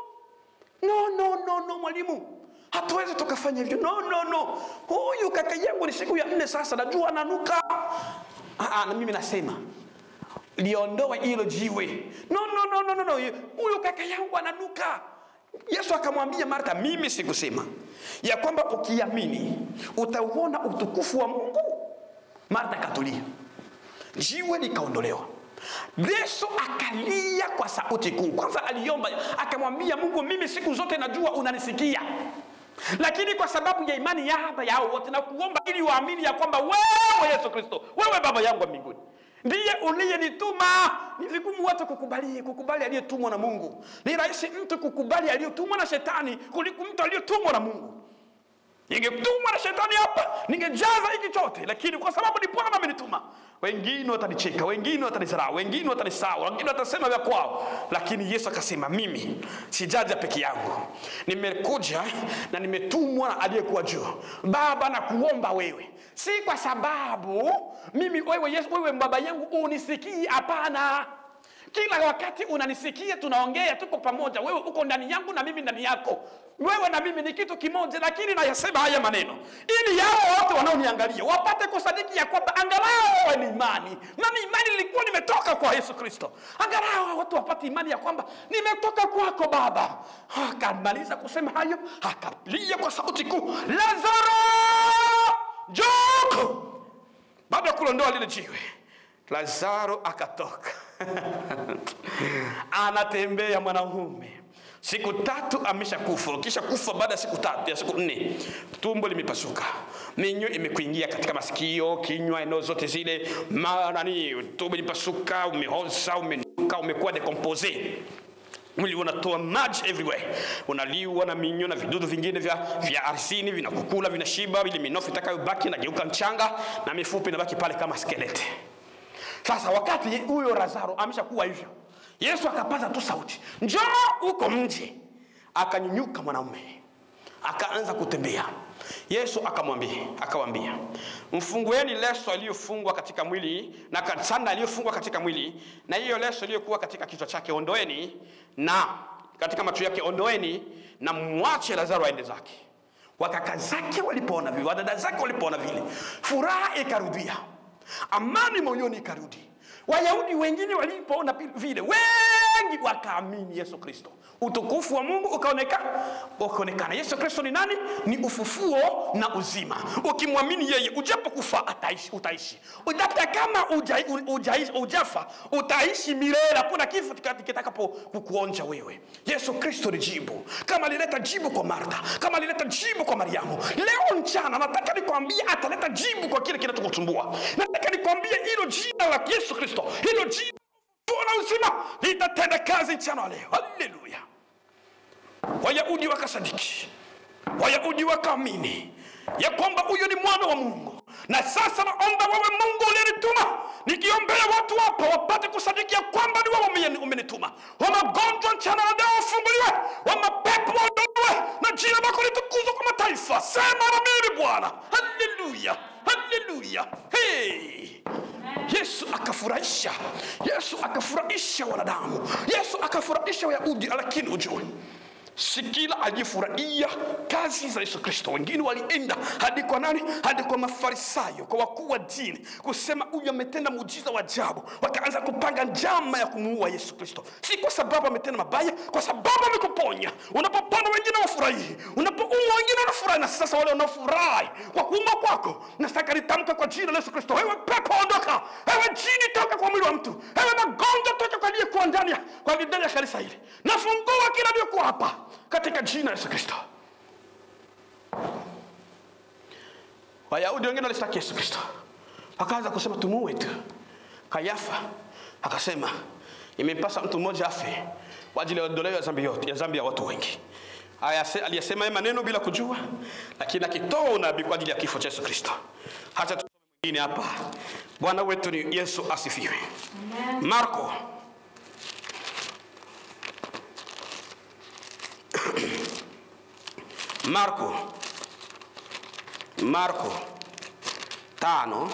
no, no, no, no, mwalimu, hatuwezi tukafanya hivyo. No, no, no, huyu kaka yangu ni siku ya nne sasa, najua ananuka. Ah, ah, na mimi nasema liondoe hilo jiwe. No, no, no, no, no, no. Huyu kaka yangu ananuka. Yesu akamwambia Martha, mimi sikusema ya kwamba ukiamini utauona utukufu wa Mungu? Martha akatulia, jiwe likaondolewa. Yesu akalia kwa sauti kuu. Kwanza aliomba akamwambia Mungu, mimi siku zote najua unanisikia, lakini kwa sababu ya imani yaba yao wote na kuomba ili waamini ya kwamba wewe Yesu Kristo, wewe Baba yangu wa mbinguni ndiye uliyenituma. Ni vigumu watu kukubali kukubali aliyetumwa na Mungu. Ni rahisi mtu kukubali aliyotumwa na shetani kuliko mtu aliyetumwa na Mungu. Ningetumwa na shetani hapa, ningejaza hiki chote, lakini kwa sababu ni Bwana amenituma, wengine watanicheka, wengine watanizarau, wengine watanisahau, wengine watasema vya kwao, lakini Yesu akasema, mimi sijaja peke yangu, nimekuja na nimetumwa na aliyekuwa juu. Baba, na kuomba wewe, si kwa sababu mimi wewe Yesu, wewe baba yangu unisikii, hapana kila wakati unanisikia, tunaongea, tuko pamoja, wewe uko ndani yangu na mimi ndani yako, wewe na mimi ni kitu kimoja. Lakini nayasema haya maneno ili yao wote wanaoniangalia wapate kusadiki ya kwamba angalau ni imani, nami imani nilikuwa nimetoka kwa Yesu Kristo. Angalau watu wapate imani ya kwamba nimetoka kwako Baba. Akamaliza kusema hayo, akalia kwa sauti kuu, Lazaro njoo! Baada ya kulondoa lile jiwe, Lazaro akatoka anatembea mwanaume siku tatu ameshakufa. Kisha kufa baada ya siku tatu ya siku nne, tumbo limepasuka, minyo imekuingia katika masikio, kinywa, eneo zote zile, ma nani, tumbo limepasuka, umehoza, umenuka, umekuwa decompose mwili unatoa maji everywhere, unaliwa na minyo na vidudu vingine vya, vya arsini vinakukula, vinashiba, ili minofu itakayobaki inageuka mchanga na mifupa inabaki pale kama skeleti. Sasa wakati huyo Lazaro ameshakuwa hivyo, Yesu akapaza tu sauti, njoo huko nje. Akanyunyuka mwanaume akaanza kutembea. Yesu akamwambia akawambia, mfungueni leso aliyofungwa katika mwili na sanda aliyofungwa katika mwili, na hiyo leso iliyokuwa katika kichwa chake ondoeni, na katika macho yake ondoeni, na mwache Lazaro aende zake. wakaka zake walipoona vile wadada zake walipoona vile furaha ikarudia amani moyoni ikarudi wayahudi wengine walipoona pi- vile wengi wakaamini yesu kristo utukufu wa mungu ukaonekana ukaonekana yesu kristo ni nani ni ufufuo na uzima ukimwamini yeye ujapokufa ataishi utaishi hata kama uja, uja, ujafa utaishi milele hakuna kifo kika- kitakapo kukuonja wewe yesu kristo ni jibu kama alileta jibu kwa martha kama alileta jibu kwa mariamu leo mchana nataka nikwambie ataleta jibu kwa kile kinachokusumbua nataka nikwambie hilo jina la yesu kristo hilo jina na uzima litatenda kazi mchana wa leo haleluya wayahudi wakasadiki wayahudi wakaamini ya kwamba huyo ni mwana wa mungu na sasa naomba wewe mungu uliyenituma nikiombea watu wako wapate kusadiki ya kwamba ni wewe umeni- umenituma wa magonjwa mchana na leo wafunguliwe wa mapepo waondolewe na jina lako litukuzwa kwa mataifa sema na mimi bwana haleluya haleluya hey. yesu akafurahisha yesu akafurahisha wanadamu yesu akafurahisha wayahudi lakini ujue si kila aliyefurahia kazi za yesu kristo wengine walienda hadi kwa nani hadi kwa mafarisayo kwa wakuu wa dini kusema huyu ametenda muujiza wa ajabu wakaanza kupanga njama ya kumuua yesu kristo si kwa sababu ametenda mabaya kwa sababu amekuponya unapopona wengine wafurahii unapoua wengine wanafurahi na sasa wale wanaofurahi kwa kuuma kwako nataka nitamka kwa jina la yesu kristo wewe pepo ondoka ewe jini toka kwa mwili wa mtu ewe magonjwa toka kwa aliyekuwa ndani ya- kwa ndani ya kanisa hili nafungua kila aliyekuwa hapa katika jina la yesu kristo wayahudi wengine walistaki yesu kristo wakaanza kusema tumuue tu kayafa akasema imempasa mtu mmoja afe kwa ajili ya ondoleo ya dhambi yote ya dhambi ya watu wengi Ayase- aliyasema haya maneno bila kujua lakini akitoa unabii kwa ajili ya kifo cha yesu kristo hata tusome mwingine hapa bwana wetu ni yesu asifiwe marko marko marko tano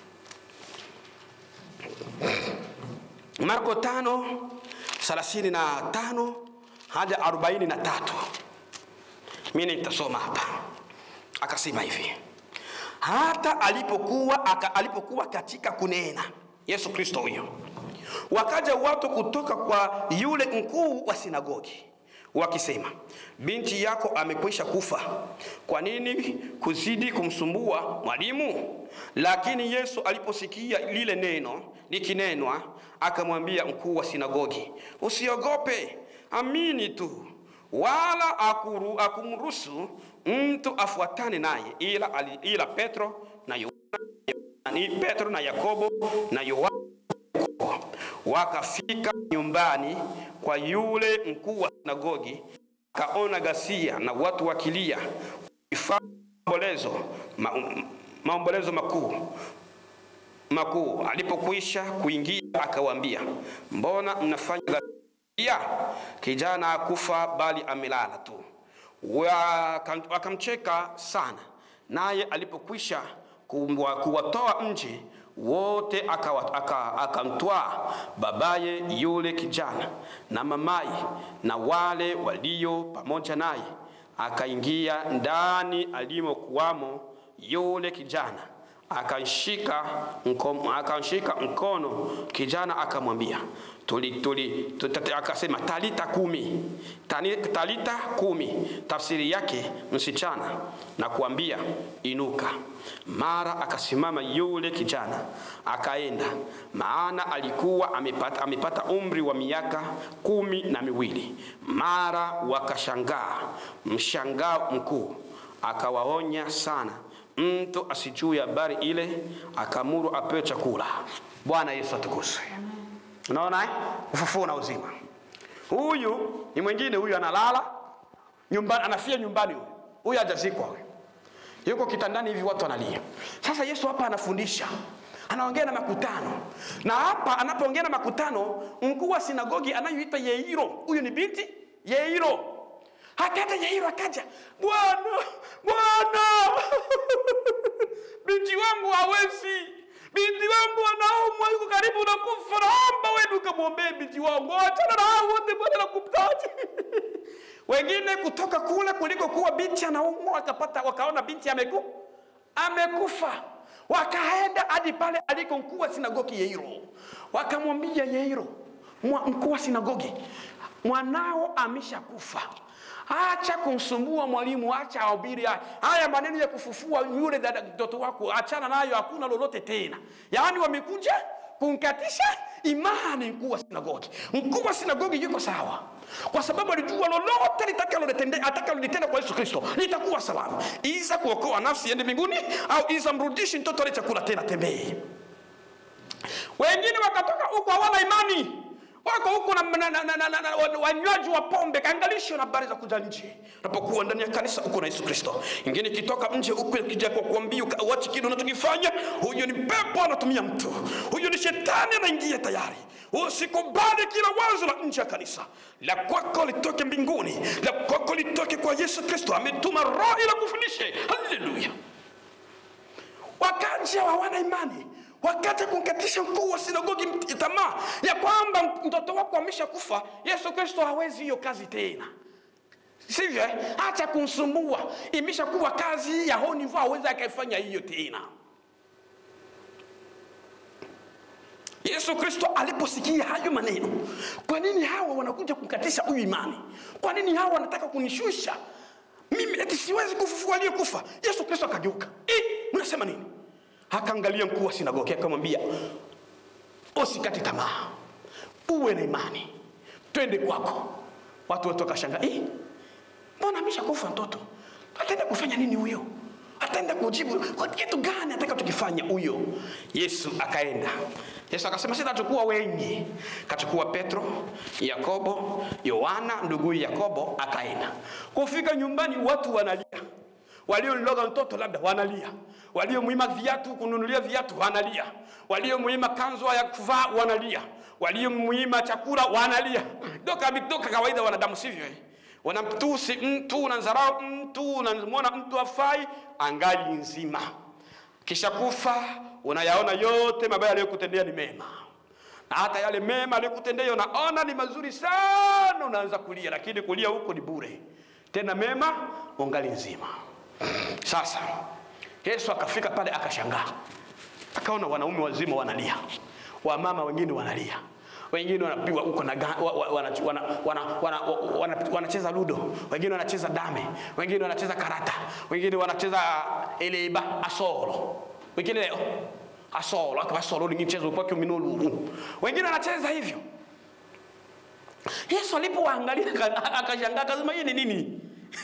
marko tano thelathini na tano hadi arobaini na tatu mimi nitasoma hapa akasema hivi hata alipokuwa aka, alipokuwa katika kunena yesu kristo huyo wakaja watu kutoka kwa yule mkuu wa sinagogi wakisema binti yako amekwisha kufa kwa nini kuzidi kumsumbua mwalimu lakini yesu aliposikia lile neno likinenwa akamwambia mkuu wa sinagogi usiogope amini tu wala akuru, akumruhusu mtu afuatane naye ila, ali- ila petro na Yohana, ni petro na yakobo na yohana wakafika nyumbani kwa yule mkuu wa sinagogi akaona ghasia na watu wakilia wakifanya maombolezo ma, maombolezo makuu makuu alipokwisha kuingia akawaambia mbona mnafanya ghasia kijana akufa bali amelala tu Waka- wakamcheka sana naye alipokwisha kuwa- kuwatoa nje wote akawa- aka- akamtwaa babaye yule kijana na mamaye na wale walio pamoja naye akaingia ndani alimokuwamo yule kijana akanshika mkono, akanshika mkono kijana akamwambia tuli, tuli, tutate, akasema talita kumi Tani, talita kumi tafsiri yake msichana na kuambia inuka mara akasimama yule kijana akaenda maana alikuwa amepata, amepata umri wa miaka kumi na miwili mara wakashangaa mshangao mkuu akawaonya sana mtu asijue habari ile akamuru apewe chakula bwana yesu atukuzwe unaona eh? ufufuo na uzima huyu ni mwingine huyu analala nyumbani anafia nyumbani huyu huyu hajazikwa huyu yuko kitandani hivi watu wanalia sasa yesu hapa anafundisha anaongea na makutano na hapa anapoongea na makutano mkuu wa sinagogi anayoita yeiro huyu ni binti yeiro hakaja yeiro akaja bwana bwana binti wangu hawezi binti wangu anaumwa yuko karibu na kufa naomba wewe ukamwombee binti wangu achana na hao wote bwana nakumtaji Wengine kutoka kule kuliko kuwa binti anaumwa, wakapata wakaona binti ameku, amekufa, wakaenda hadi pale aliko mkuu wa sinagogi Yairo, wakamwambia Yairo, mwa- mkuu wa sinagogi, mwanao ameshakufa acha kumsumbua mwalimu, acha ahubiri haya haya maneno ya kufufua yule dada mtoto wako, achana nayo, hakuna lolote tena. Yaani wamekuja kumkatisha imani mkuu wa sinagogi. Mkuu wa sinagogi yuko sawa, kwa sababu alijua lolote litakalolitende- atakalolitenda kwa Yesu Kristo litakuwa salama, iza kuokoa nafsi iende mbinguni, au iza mrudishi mtoto ale chakula tena tembee. Wengine wakatoka huko hawana imani, wako huko na, na, na, na, na, na, na wanywaji wa pombe, kaangalisho na habari za kuja nje. Unapokuwa ndani ya kanisa uko na Yesu Kristo, ingine ikitoka nje huko ikija kwa kuambia uka- uache kile unachokifanya, huyo ni pepo anatumia mtu, huyo ni shetani anaingia tayari. Usikubali kila wazo la nje ya kanisa, la kwako litoke mbinguni, la kwako litoke kwa Yesu Kristo. Ametuma Roho ili kufundishe. Haleluya! wakaja hawana imani wakaja kumkatisha mkuu wa sinagogi mt- tamaa ya kwamba mtoto wako ameshakufa yesu kristo hawezi hiyo kazi tena sivyo eh? acha kumsumbua imeshakuwa kazi ya honivo hawezi akaifanya hiyo tena yesu kristo aliposikia hayo maneno kwa nini hawa wanakuja kumkatisha huyu imani kwa nini hawa wanataka kunishusha mimi eti siwezi kufufua aliyekufa yesu kristo akageuka "Eh, mnasema nini akaangalia mkuu wa sinagogi akamwambia usikate tamaa uwe na imani twende kwako watu wote wakashanga "Eh, mbona ameshakufa mtoto ataenda kufanya nini huyo ataenda kujibu kwa kitu gani ataka tukifanya huyo yesu akaenda yesu akasema sitachukua wengi kachukua petro yakobo yohana ndugu yakobo akaenda kufika nyumbani watu wanalia waliomloga mtoto labda wanalia waliomwima viatu kununulia viatu wanalia waliomwima kanzu ya kuvaa wanalia waliomwima chakula wanalia doka doka kawaida wanadamu sivyo eh? wanamtusi mtu unamdharau mtu unamwona mtu afai angali nzima kisha kufa unayaona yote mabaya aliyokutendea ni mema na hata yale mema aliyokutendea unaona ni mazuri sana unaanza kulia lakini kulia huko ni bure tena mema ungali nzima sasa yesu akafika pale akashangaa akaona wanaume wazima wanalia wamama wengine wanalia wengine wanapigwa huko na ga- wa- wa- wana- wana- wana- wana- wana- wanacheza ludo wengine wanacheza dame wengine wanacheza karata wengine wanacheza ile iba asolo wengine leo asolo akavasolo ni mchezo kwake minulu wengine wanacheza hivyo yesu alipowaangalia aka- akashangaa akasema hii ni nini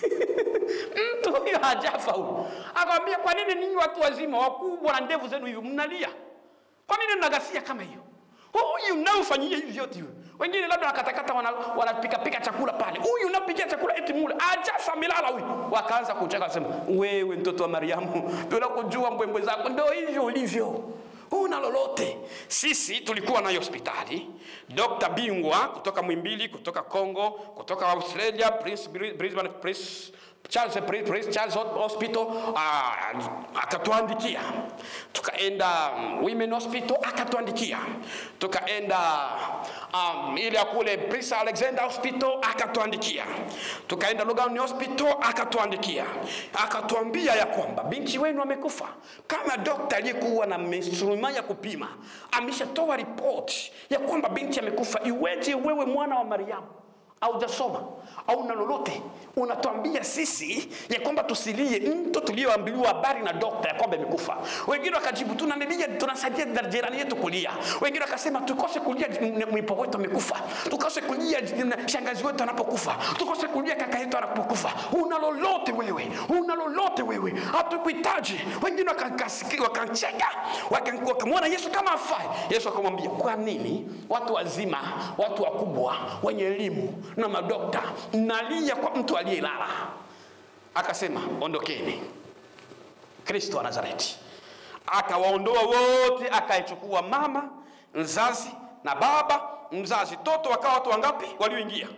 mtu huyo hajafa huyu akamwambia kwa nini ninyi watu wazima wakubwa na ndevu zenu hivyo mnalia kwa nini mnagasia kama hiyo huyu mnaofanyia hivi vyote huyu wengine labda wakatakata wanapikapika wana wanapikapika chakula pale huyu unapikia chakula eti mule ajafa milala huyu wakaanza kucheka wasema wewe mtoto wa mariamu tunakujua mbwembwe zako ndo hivyo ulivyo huna lolote sisi tulikuwa nayo hospitali dokta bingwa kutoka mwimbili kutoka congo kutoka australia prince, brisbane prince, Charles, Prince, Prince Charles Hospital uh, akatuandikia tukaenda um, Women Hospital akatuandikia tukaenda um, ile ya kule Prince Alexander Hospital akatuandikia tukaenda Logan Hospital akatuandikia akatuambia ya kwamba binti wenu amekufa kama dokta aliyekuwa na instrumenti ya kupima ameshatoa ripoti ya kwamba binti amekufa iweje wewe mwana wa Mariamu haujasoma au na lolote unatuambia sisi ya kwamba tusilie mto tulioambiliwa habari na dokta ya kwamba imekufa wengine wakajibu tunanilia tunasaidia jirani yetu kulia wengine wakasema tukose kulia mwipo wetu amekufa tukose kulia shangazi wetu anapokufa tukose kulia kaka yetu anapokufa una lolote wewe una lolote wewe hatukuhitaji wengine wakakasiki- wakacheka waka- wakamwona yesu kama afai yesu akamwambia kwa nini watu wazima watu wakubwa wenye elimu na madokta mnalia kwa mtu aliyelala akasema ondokeni kristo wa nazareti akawaondoa wote akaichukua mama mzazi na baba mzazi toto wakawa watu wangapi walioingia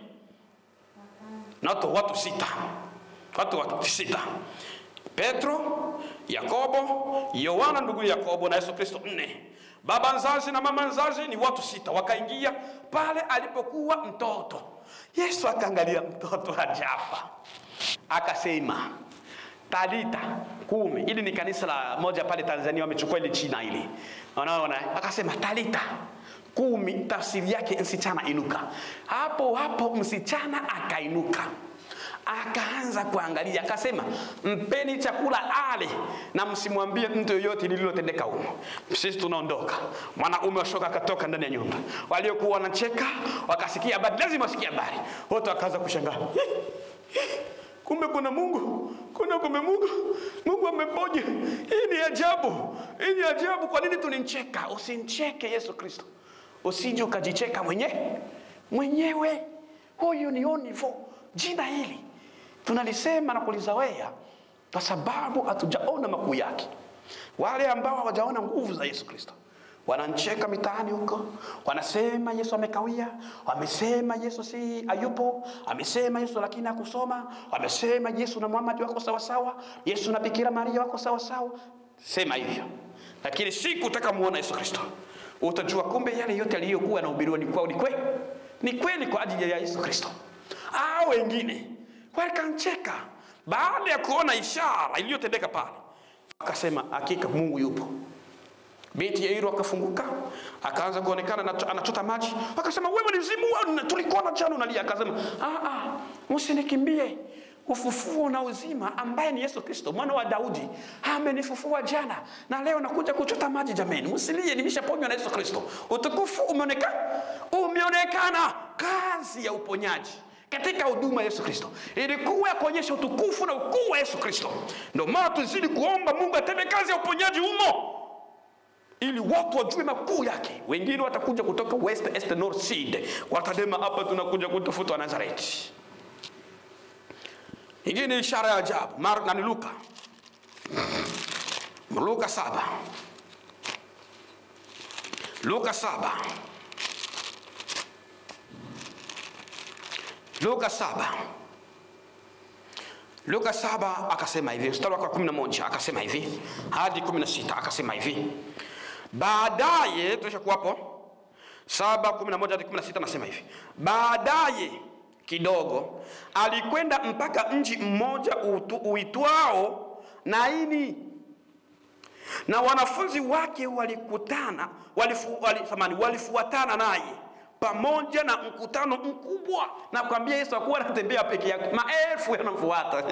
na watu, watu sita watu watu sita petro yakobo yohana ndugu yakobo na yesu kristo nne baba mzazi na mama mzazi ni watu sita wakaingia pale alipokuwa mtoto Yesu akaangalia mtoto hajafa, akasema talita kumi. Hili ni kanisa la moja pale Tanzania, wamechukua ile jina hili, unaona. Akasema talita kumi, tafsiri yake msichana inuka. Hapo hapo msichana akainuka akaanza kuangalia, akasema mpeni chakula ale, na msimwambie mtu yoyote lililotendeka humo. Sisi tunaondoka. Mwanaume wa shoka akatoka ndani ya nyumba, waliokuwa wanacheka wakasikia habari, lazima wasikie habari, wote wakaanza kushangaa kumbe kuna Mungu, kuna kumbe Mungu, Mungu ameponya. Hii ni ajabu, hii ni ajabu. Kwa nini tunincheka? Usincheke Yesu Kristo, usije ukajicheka mwenyewe mwenyewe. Huyu ni onivo. Jina hili tunalisema na kulizawea kwa sababu hatujaona makuu yake. Wale ambao hawajaona nguvu za Yesu Kristo wanancheka mitaani huko, wanasema Yesu amekawia, wamesema Yesu si ayupo, amesema Yesu lakini hakusoma, wamesema Yesu na Muhammad wako sawasawa, Yesu na Bikira Maria wako sawasawa. Sema hivyo, lakini siku utakamuona Yesu Kristo utajua kumbe yale yote aliyokuwa yanahubiriwa ni kwao, ni kweli, ni kweli kwa ajili ya Yesu Kristo. Hao wengine wakancheka baada ya kuona ishara iliyotendeka pale, akasema hakika Mungu yupo. Binti Yairo akafunguka akaanza kuonekana anacho- anachota maji, akasema wewe ni mzimu, wewe tulikuona jana unalia. Akasema ah, ah, msinikimbie, ufufuo na uzima ambaye ni Yesu Kristo mwana wa Daudi amenifufua jana na leo nakuja kuchota maji. Jameni, msilie, nimeshaponywa na Yesu Kristo. Utukufu umeonekana, umeonekana. Kazi ya uponyaji katika huduma ya Yesu Kristo ilikuwa ya kuonyesha utukufu na ukuu wa Yesu Kristo. Ndio maana tuzidi kuomba Mungu atende kazi ya uponyaji humo ili watu wajue makuu yake. Wengine watakuja kutoka west, east, north, sud, watadema hapa tunakuja kutafuta wa Nazareti. Ingine ishara ya ajabu Mar na ni Luka, Luka saba, Luka saba, Luka saba, Luka saba akasema hivi, mstari wake wa 11 akasema hivi hadi 16 akasema hivi baadaye tulishakuwapo saba kumi na moja hadi kumi na sita nasema hivi baadaye kidogo alikwenda mpaka mji mmoja uitu- uitwao naini na wanafunzi wake walikutana walifu, wali, samani, walifuatana naye pamoja na mkutano mkubwa na kwambia yesu akuwa anatembea peke yake maelfu yanamfuata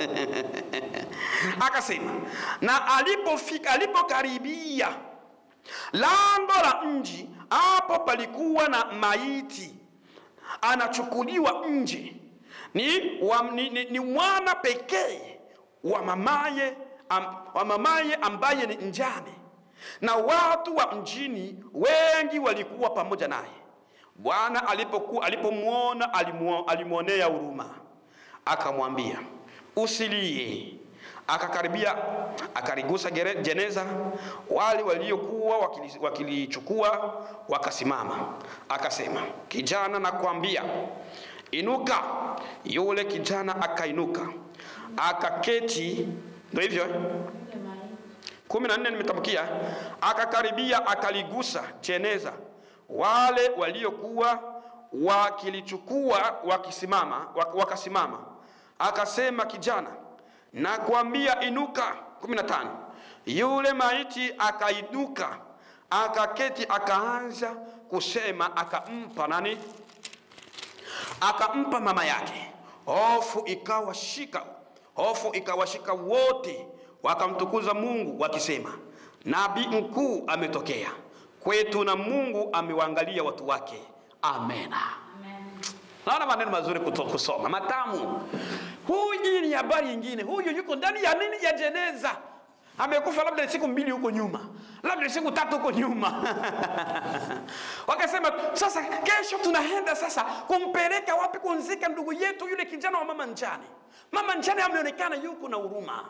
akasema na alipofika alipokaribia lango la mji hapo palikuwa na maiti anachukuliwa nje ni, wa, ni, ni, ni mwana pekee wa mamaye, am, wa mamaye ambaye ni mjane na watu wa mjini wengi walikuwa pamoja naye bwana alipokuwa alipomwona alimuo- alimwonea huruma akamwambia usilie akakaribia akaligusa gere- jeneza wale waliokuwa wakili- wakilichukua wakasimama akasema kijana nakwambia inuka yule kijana akainuka akaketi ndo hivyo eh? kumi na nne nimetamkia akakaribia akaligusa jeneza wale waliokuwa wakilichukua wakisimama wak- wakasimama akasema kijana nakwambia inuka 15 yule maiti akainuka akaketi akaanza kusema akampa nani akampa mama yake hofu ikawashika hofu ikawashika wote wakamtukuza mungu wakisema nabii mkuu ametokea kwetu na mungu amewaangalia watu wake amena naona maneno mazuri kuto- kusoma matamu huyu ni habari nyingine huyu yuko ndani ya nini ya jeneza amekufa labda ni siku mbili huko nyuma labda ni siku tatu huko nyuma wakasema sasa kesho tunaenda sasa kumpeleka wapi kunzika ndugu yetu yule kijana wa mama njane mama njane ameonekana yuko na huruma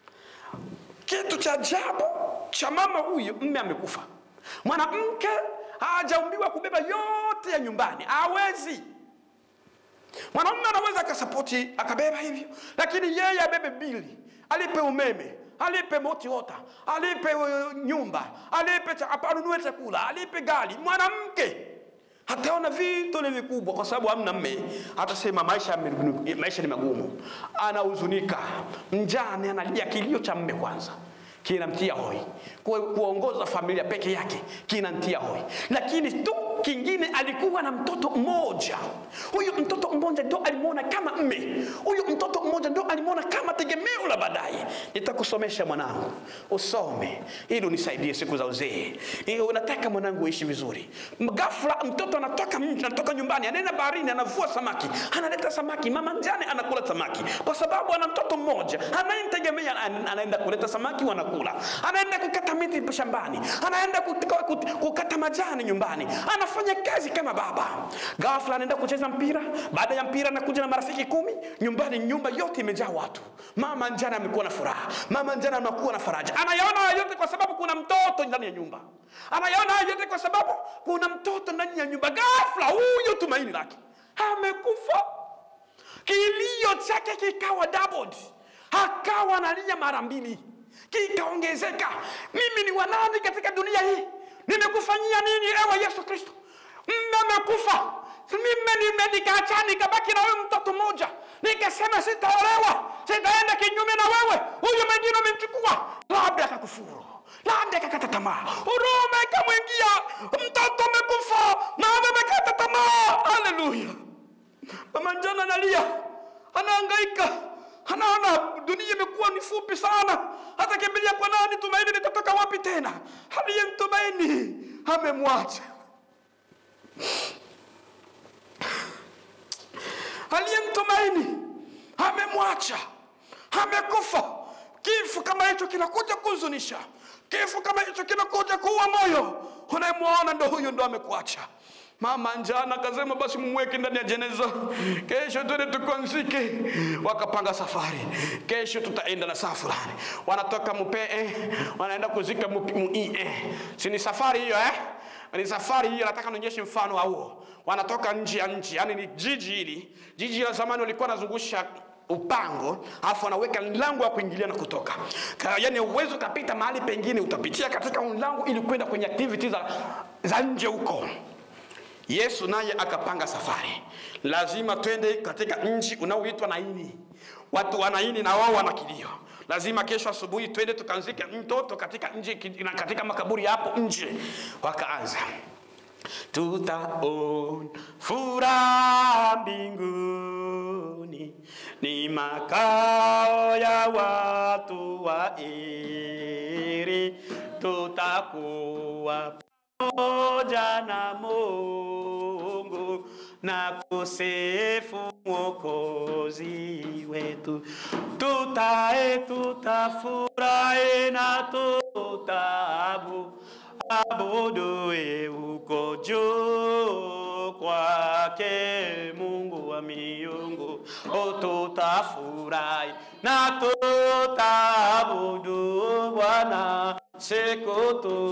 kitu cha ajabu cha mama huyu mme amekufa mwanamke hajaumbiwa kubeba yote ya nyumbani hawezi mwanamume anaweza akasapoti akabeba hivyo lakini yeye abebe bili alipe umeme alipe moti ota alipe uh, nyumba alipe cha- apa- anunue chakula alipe gari mwanamke Ataona vitu ni vikubwa, kwa sababu hamna mme. Atasema maisha, yame- maisha ni magumu, anahuzunika, mjane analia, kilio cha mme kwanza kinamtia hoi. Ku- Kuongoza familia peke yake kinamtia hoi, lakini tu kingine, alikuwa na mtoto mmoja. Huyu mtoto mmoja ndo alimwona kama mme, huyu mtoto mmoja ndo alimwona kama tegemeo la baadaye. Nitakusomesha mwanangu, usome ili unisaidie siku za uzee. Eh, Unataka mwanangu uishi vizuri. Ghafla mtoto anatoka mji, anatoka nyumbani, anaenda baharini, anavua samaki, analeta samaki, mama mjane anakula samaki, kwa sababu ana mtoto mmoja anayemtegemea. ana- Anaenda kuleta samaki, wanakula, anaenda kukata miti shambani, anaenda kut- kut- kukata majani nyumbani, anafanya kazi kama baba. Ghafla anaenda kucheza mpira, baada ya mpira anakuja na marafiki kumi nyumbani, nyumba yote imejaa watu. Mama njana amekuwa na furaha, mama njana amekuwa na faraja, anayaona haya yote kwa sababu kuna mtoto ndani ya nyumba, anayaona haya yote kwa sababu kuna mtoto ndani ya nyumba. Ghafla huyo tumaini lake amekufa, kilio chake kikawa doubled, akawa analia mara mbili, kikaongezeka. Mimi ni wanani katika dunia hii? Nimekufanyia nini ewe Yesu Kristo? Mme amekufa, mimi nime- nikaacha nikabaki na wewe mtoto mmoja, nikasema sitaolewa, sitaenda kinyume na wewe, huyu mwingine umemchukua, labda akakufuru labda akakata tamaa, huruma ikamwingia, mtoto amekufa, mama amekata tamaa. Haleluya! Mama njana analia, anahangaika, anaona dunia imekuwa ni fupi sana, hata kimbilia kwa nani? Tumaini litatoka wapi tena? Aliyemtumaini amemwacha, aliyemtumaini amemwacha, amekufa. Kifo kama hicho kinakuja kuhuzunisha, kifo kama hicho kinakuja kuua moyo. Unayemwona ndo huyu ndo amekuacha. Mama njana akasema basi mumweke ndani ya jeneza, kesho twende tukonzike. Wakapanga safari, kesho tutaenda na saa fulani. Wanatoka Mupee, wanaenda kuzika Mu- Muie. Si ni safari hiyo eh? ni safari hiyo, nataka nionyeshe mfano wa huo. Wanatoka nje ya nchi, yani ni jiji hili. Jiji la zamani walikuwa wanazungusha upango alafu wanaweka mlango wa kuingilia na kutoka, Ka- yani uwezo ukapita mahali pengine, utapitia katika mlango ili kwenda kwenye activity za, za nje huko. Yesu naye akapanga safari, lazima twende katika nchi unaoitwa Naini. Watu wa Naini na wao wana kilio, lazima kesho asubuhi twende tukanzike mtoto katika nje, katika makaburi hapo nje. Wakaanza tutaona furaha mbinguni, ni makao ya watu wa heri, tutakuwa pamoja na Mungu na kusifu Mwokozi wetu, tutae tutafurahi na tutabu abudu uko juu kwake Mungu wa miungu, o tutafurahi na tutaabudu Bwana siku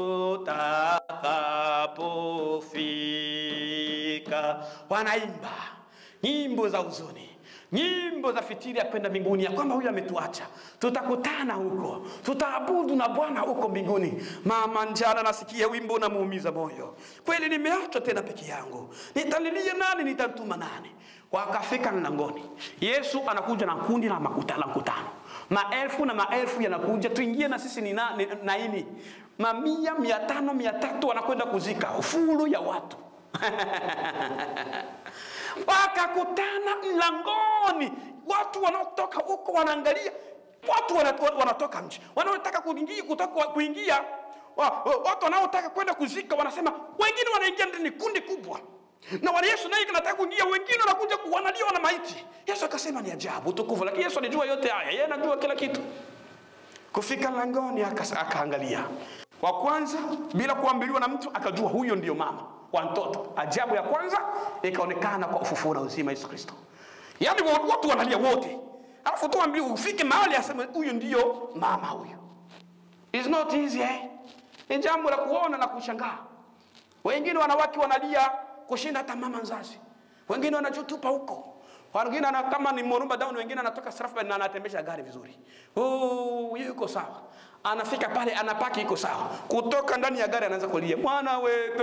tutakapofika. Wanaimba nyimbo za huzuni nyimbo za fitiri ya kwenda mbinguni, ya kwamba huyu ametuacha, tutakutana huko, tutaabudu na Bwana huko mbinguni. Mama njana nasikia wimbo unamuumiza moyo, kweli nimeachwa tena peke yangu, nitalilia nani? Nitamtuma nani? Wakafika mlangoni, Yesu anakuja na kundi la makuta- la mkutano, maelfu na maelfu yanakuja, tuingie na sisi ni na- ni- naini, mamia, mia tano, mia tatu wanakwenda kuzika ufuru ya watu wakakutana mlangoni, watu wanaotoka huko wanaangalia, watu wana- wanatoka nje, wanaotaka kuingia, kutoka kuingia wa- wa- watu wanaotaka kwenda kuzika wanasema, wengine wanaingia ndani, kundi kubwa na wale Yesu naye anataka kuingia, wengine wanakuja ku- wanaliwa na maiti. Yesu akasema ni ajabu tukufu, lakini Yesu alijua yote haya, yeye anajua kila kitu. Kufika langoni akas- akaangalia wa kwanza, bila kuambiliwa na mtu, akajua huyo ndiyo mama wa mtoto. Ajabu ya kwanza ikaonekana kwa ufufuo na uzima Yesu Kristo, yaani wa- watu wanalia wote, alafu tu ambiwe ufike mahali aseme huyu ndiyo mama huyu. It's not easy eh? Ni jambo la kuona na kushangaa. Wengine wanawake wanalia kushinda hata mama mzazi, wengine wanajutupa huko wengine ana, kama ni Morumba down, wengine anatoka Strasbourg na anatembesha gari vizuri. Oh, yuko sawa. anafika pale anapaki iko sawa kutoka ndani ya gari anaanza kulia mwana wetu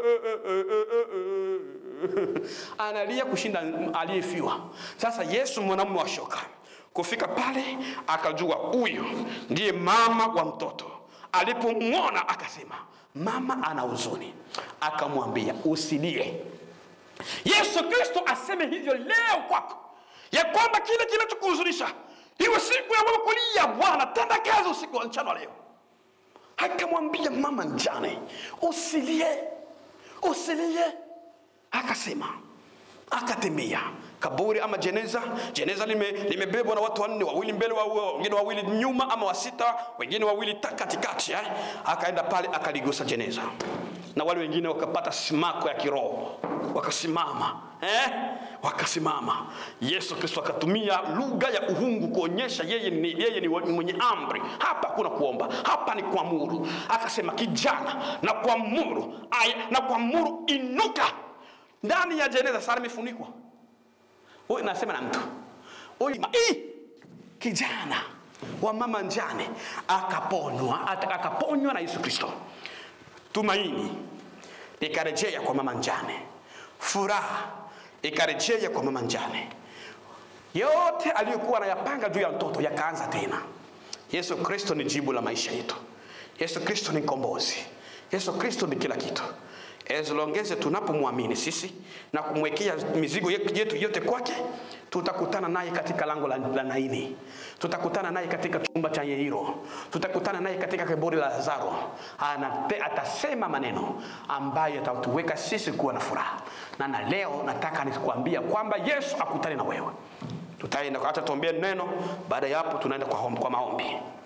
analia kushinda aliyefiwa sasa yesu mwanamume wa shoka kufika pale akajua huyu ndiye mama wa mtoto alipomwona akasema mama ana huzuni akamwambia usilie yesu kristo aseme hivyo leo kwako ya kwamba kile kinachokuhuzunisha iwe siku ya wewe kulia bwana tenda kazi usiku wa mchana leo akamwambia mama njane usilie usilie akasema akatembea kaburi ama jeneza jeneza limebebwa lime limebebwa na watu wanne wawili mbele wa, wengine wawili nyuma ama wasita wengine wawili ta- katikati eh? akaenda pale akaligusa jeneza na wale wengine wakapata simako ya kiroho wakasimama eh? wakasimama yesu kristo akatumia lugha ya uhungu kuonyesha yeye ni, yeye ni mwenye amri hapa hakuna kuomba hapa ni kuamuru akasema kijana na kuamuru aya na kuamuru inuka ndani ya jeneza sana imefunikwa huyu nasema na mtu huyu ma- Ii! kijana wa mama njane akaponywa ata- akaponywa na yesu kristo tumaini ikarejea kwa mama njane furaha ikarejea kwa mama njane yote aliyokuwa anayapanga juu ya mtoto yakaanza tena yesu kristo ni jibu la maisha yetu yesu kristo ni mkombozi yesu kristo ni kila kitu ezilongeze tunapomwamini sisi na kumwekea mizigo yetu yetu yote kwake tutakutana naye katika lango la, la naini tutakutana naye katika chumba cha yeiro tutakutana naye katika kaburi la lazaro Anate, atasema maneno ambayo yatatuweka sisi kuwa na furaha na na leo nataka nikuambia kwamba yesu akutane na wewe tutaenda hata tuombee neno baada ya hapo tunaenda kwa, hom- kwa maombi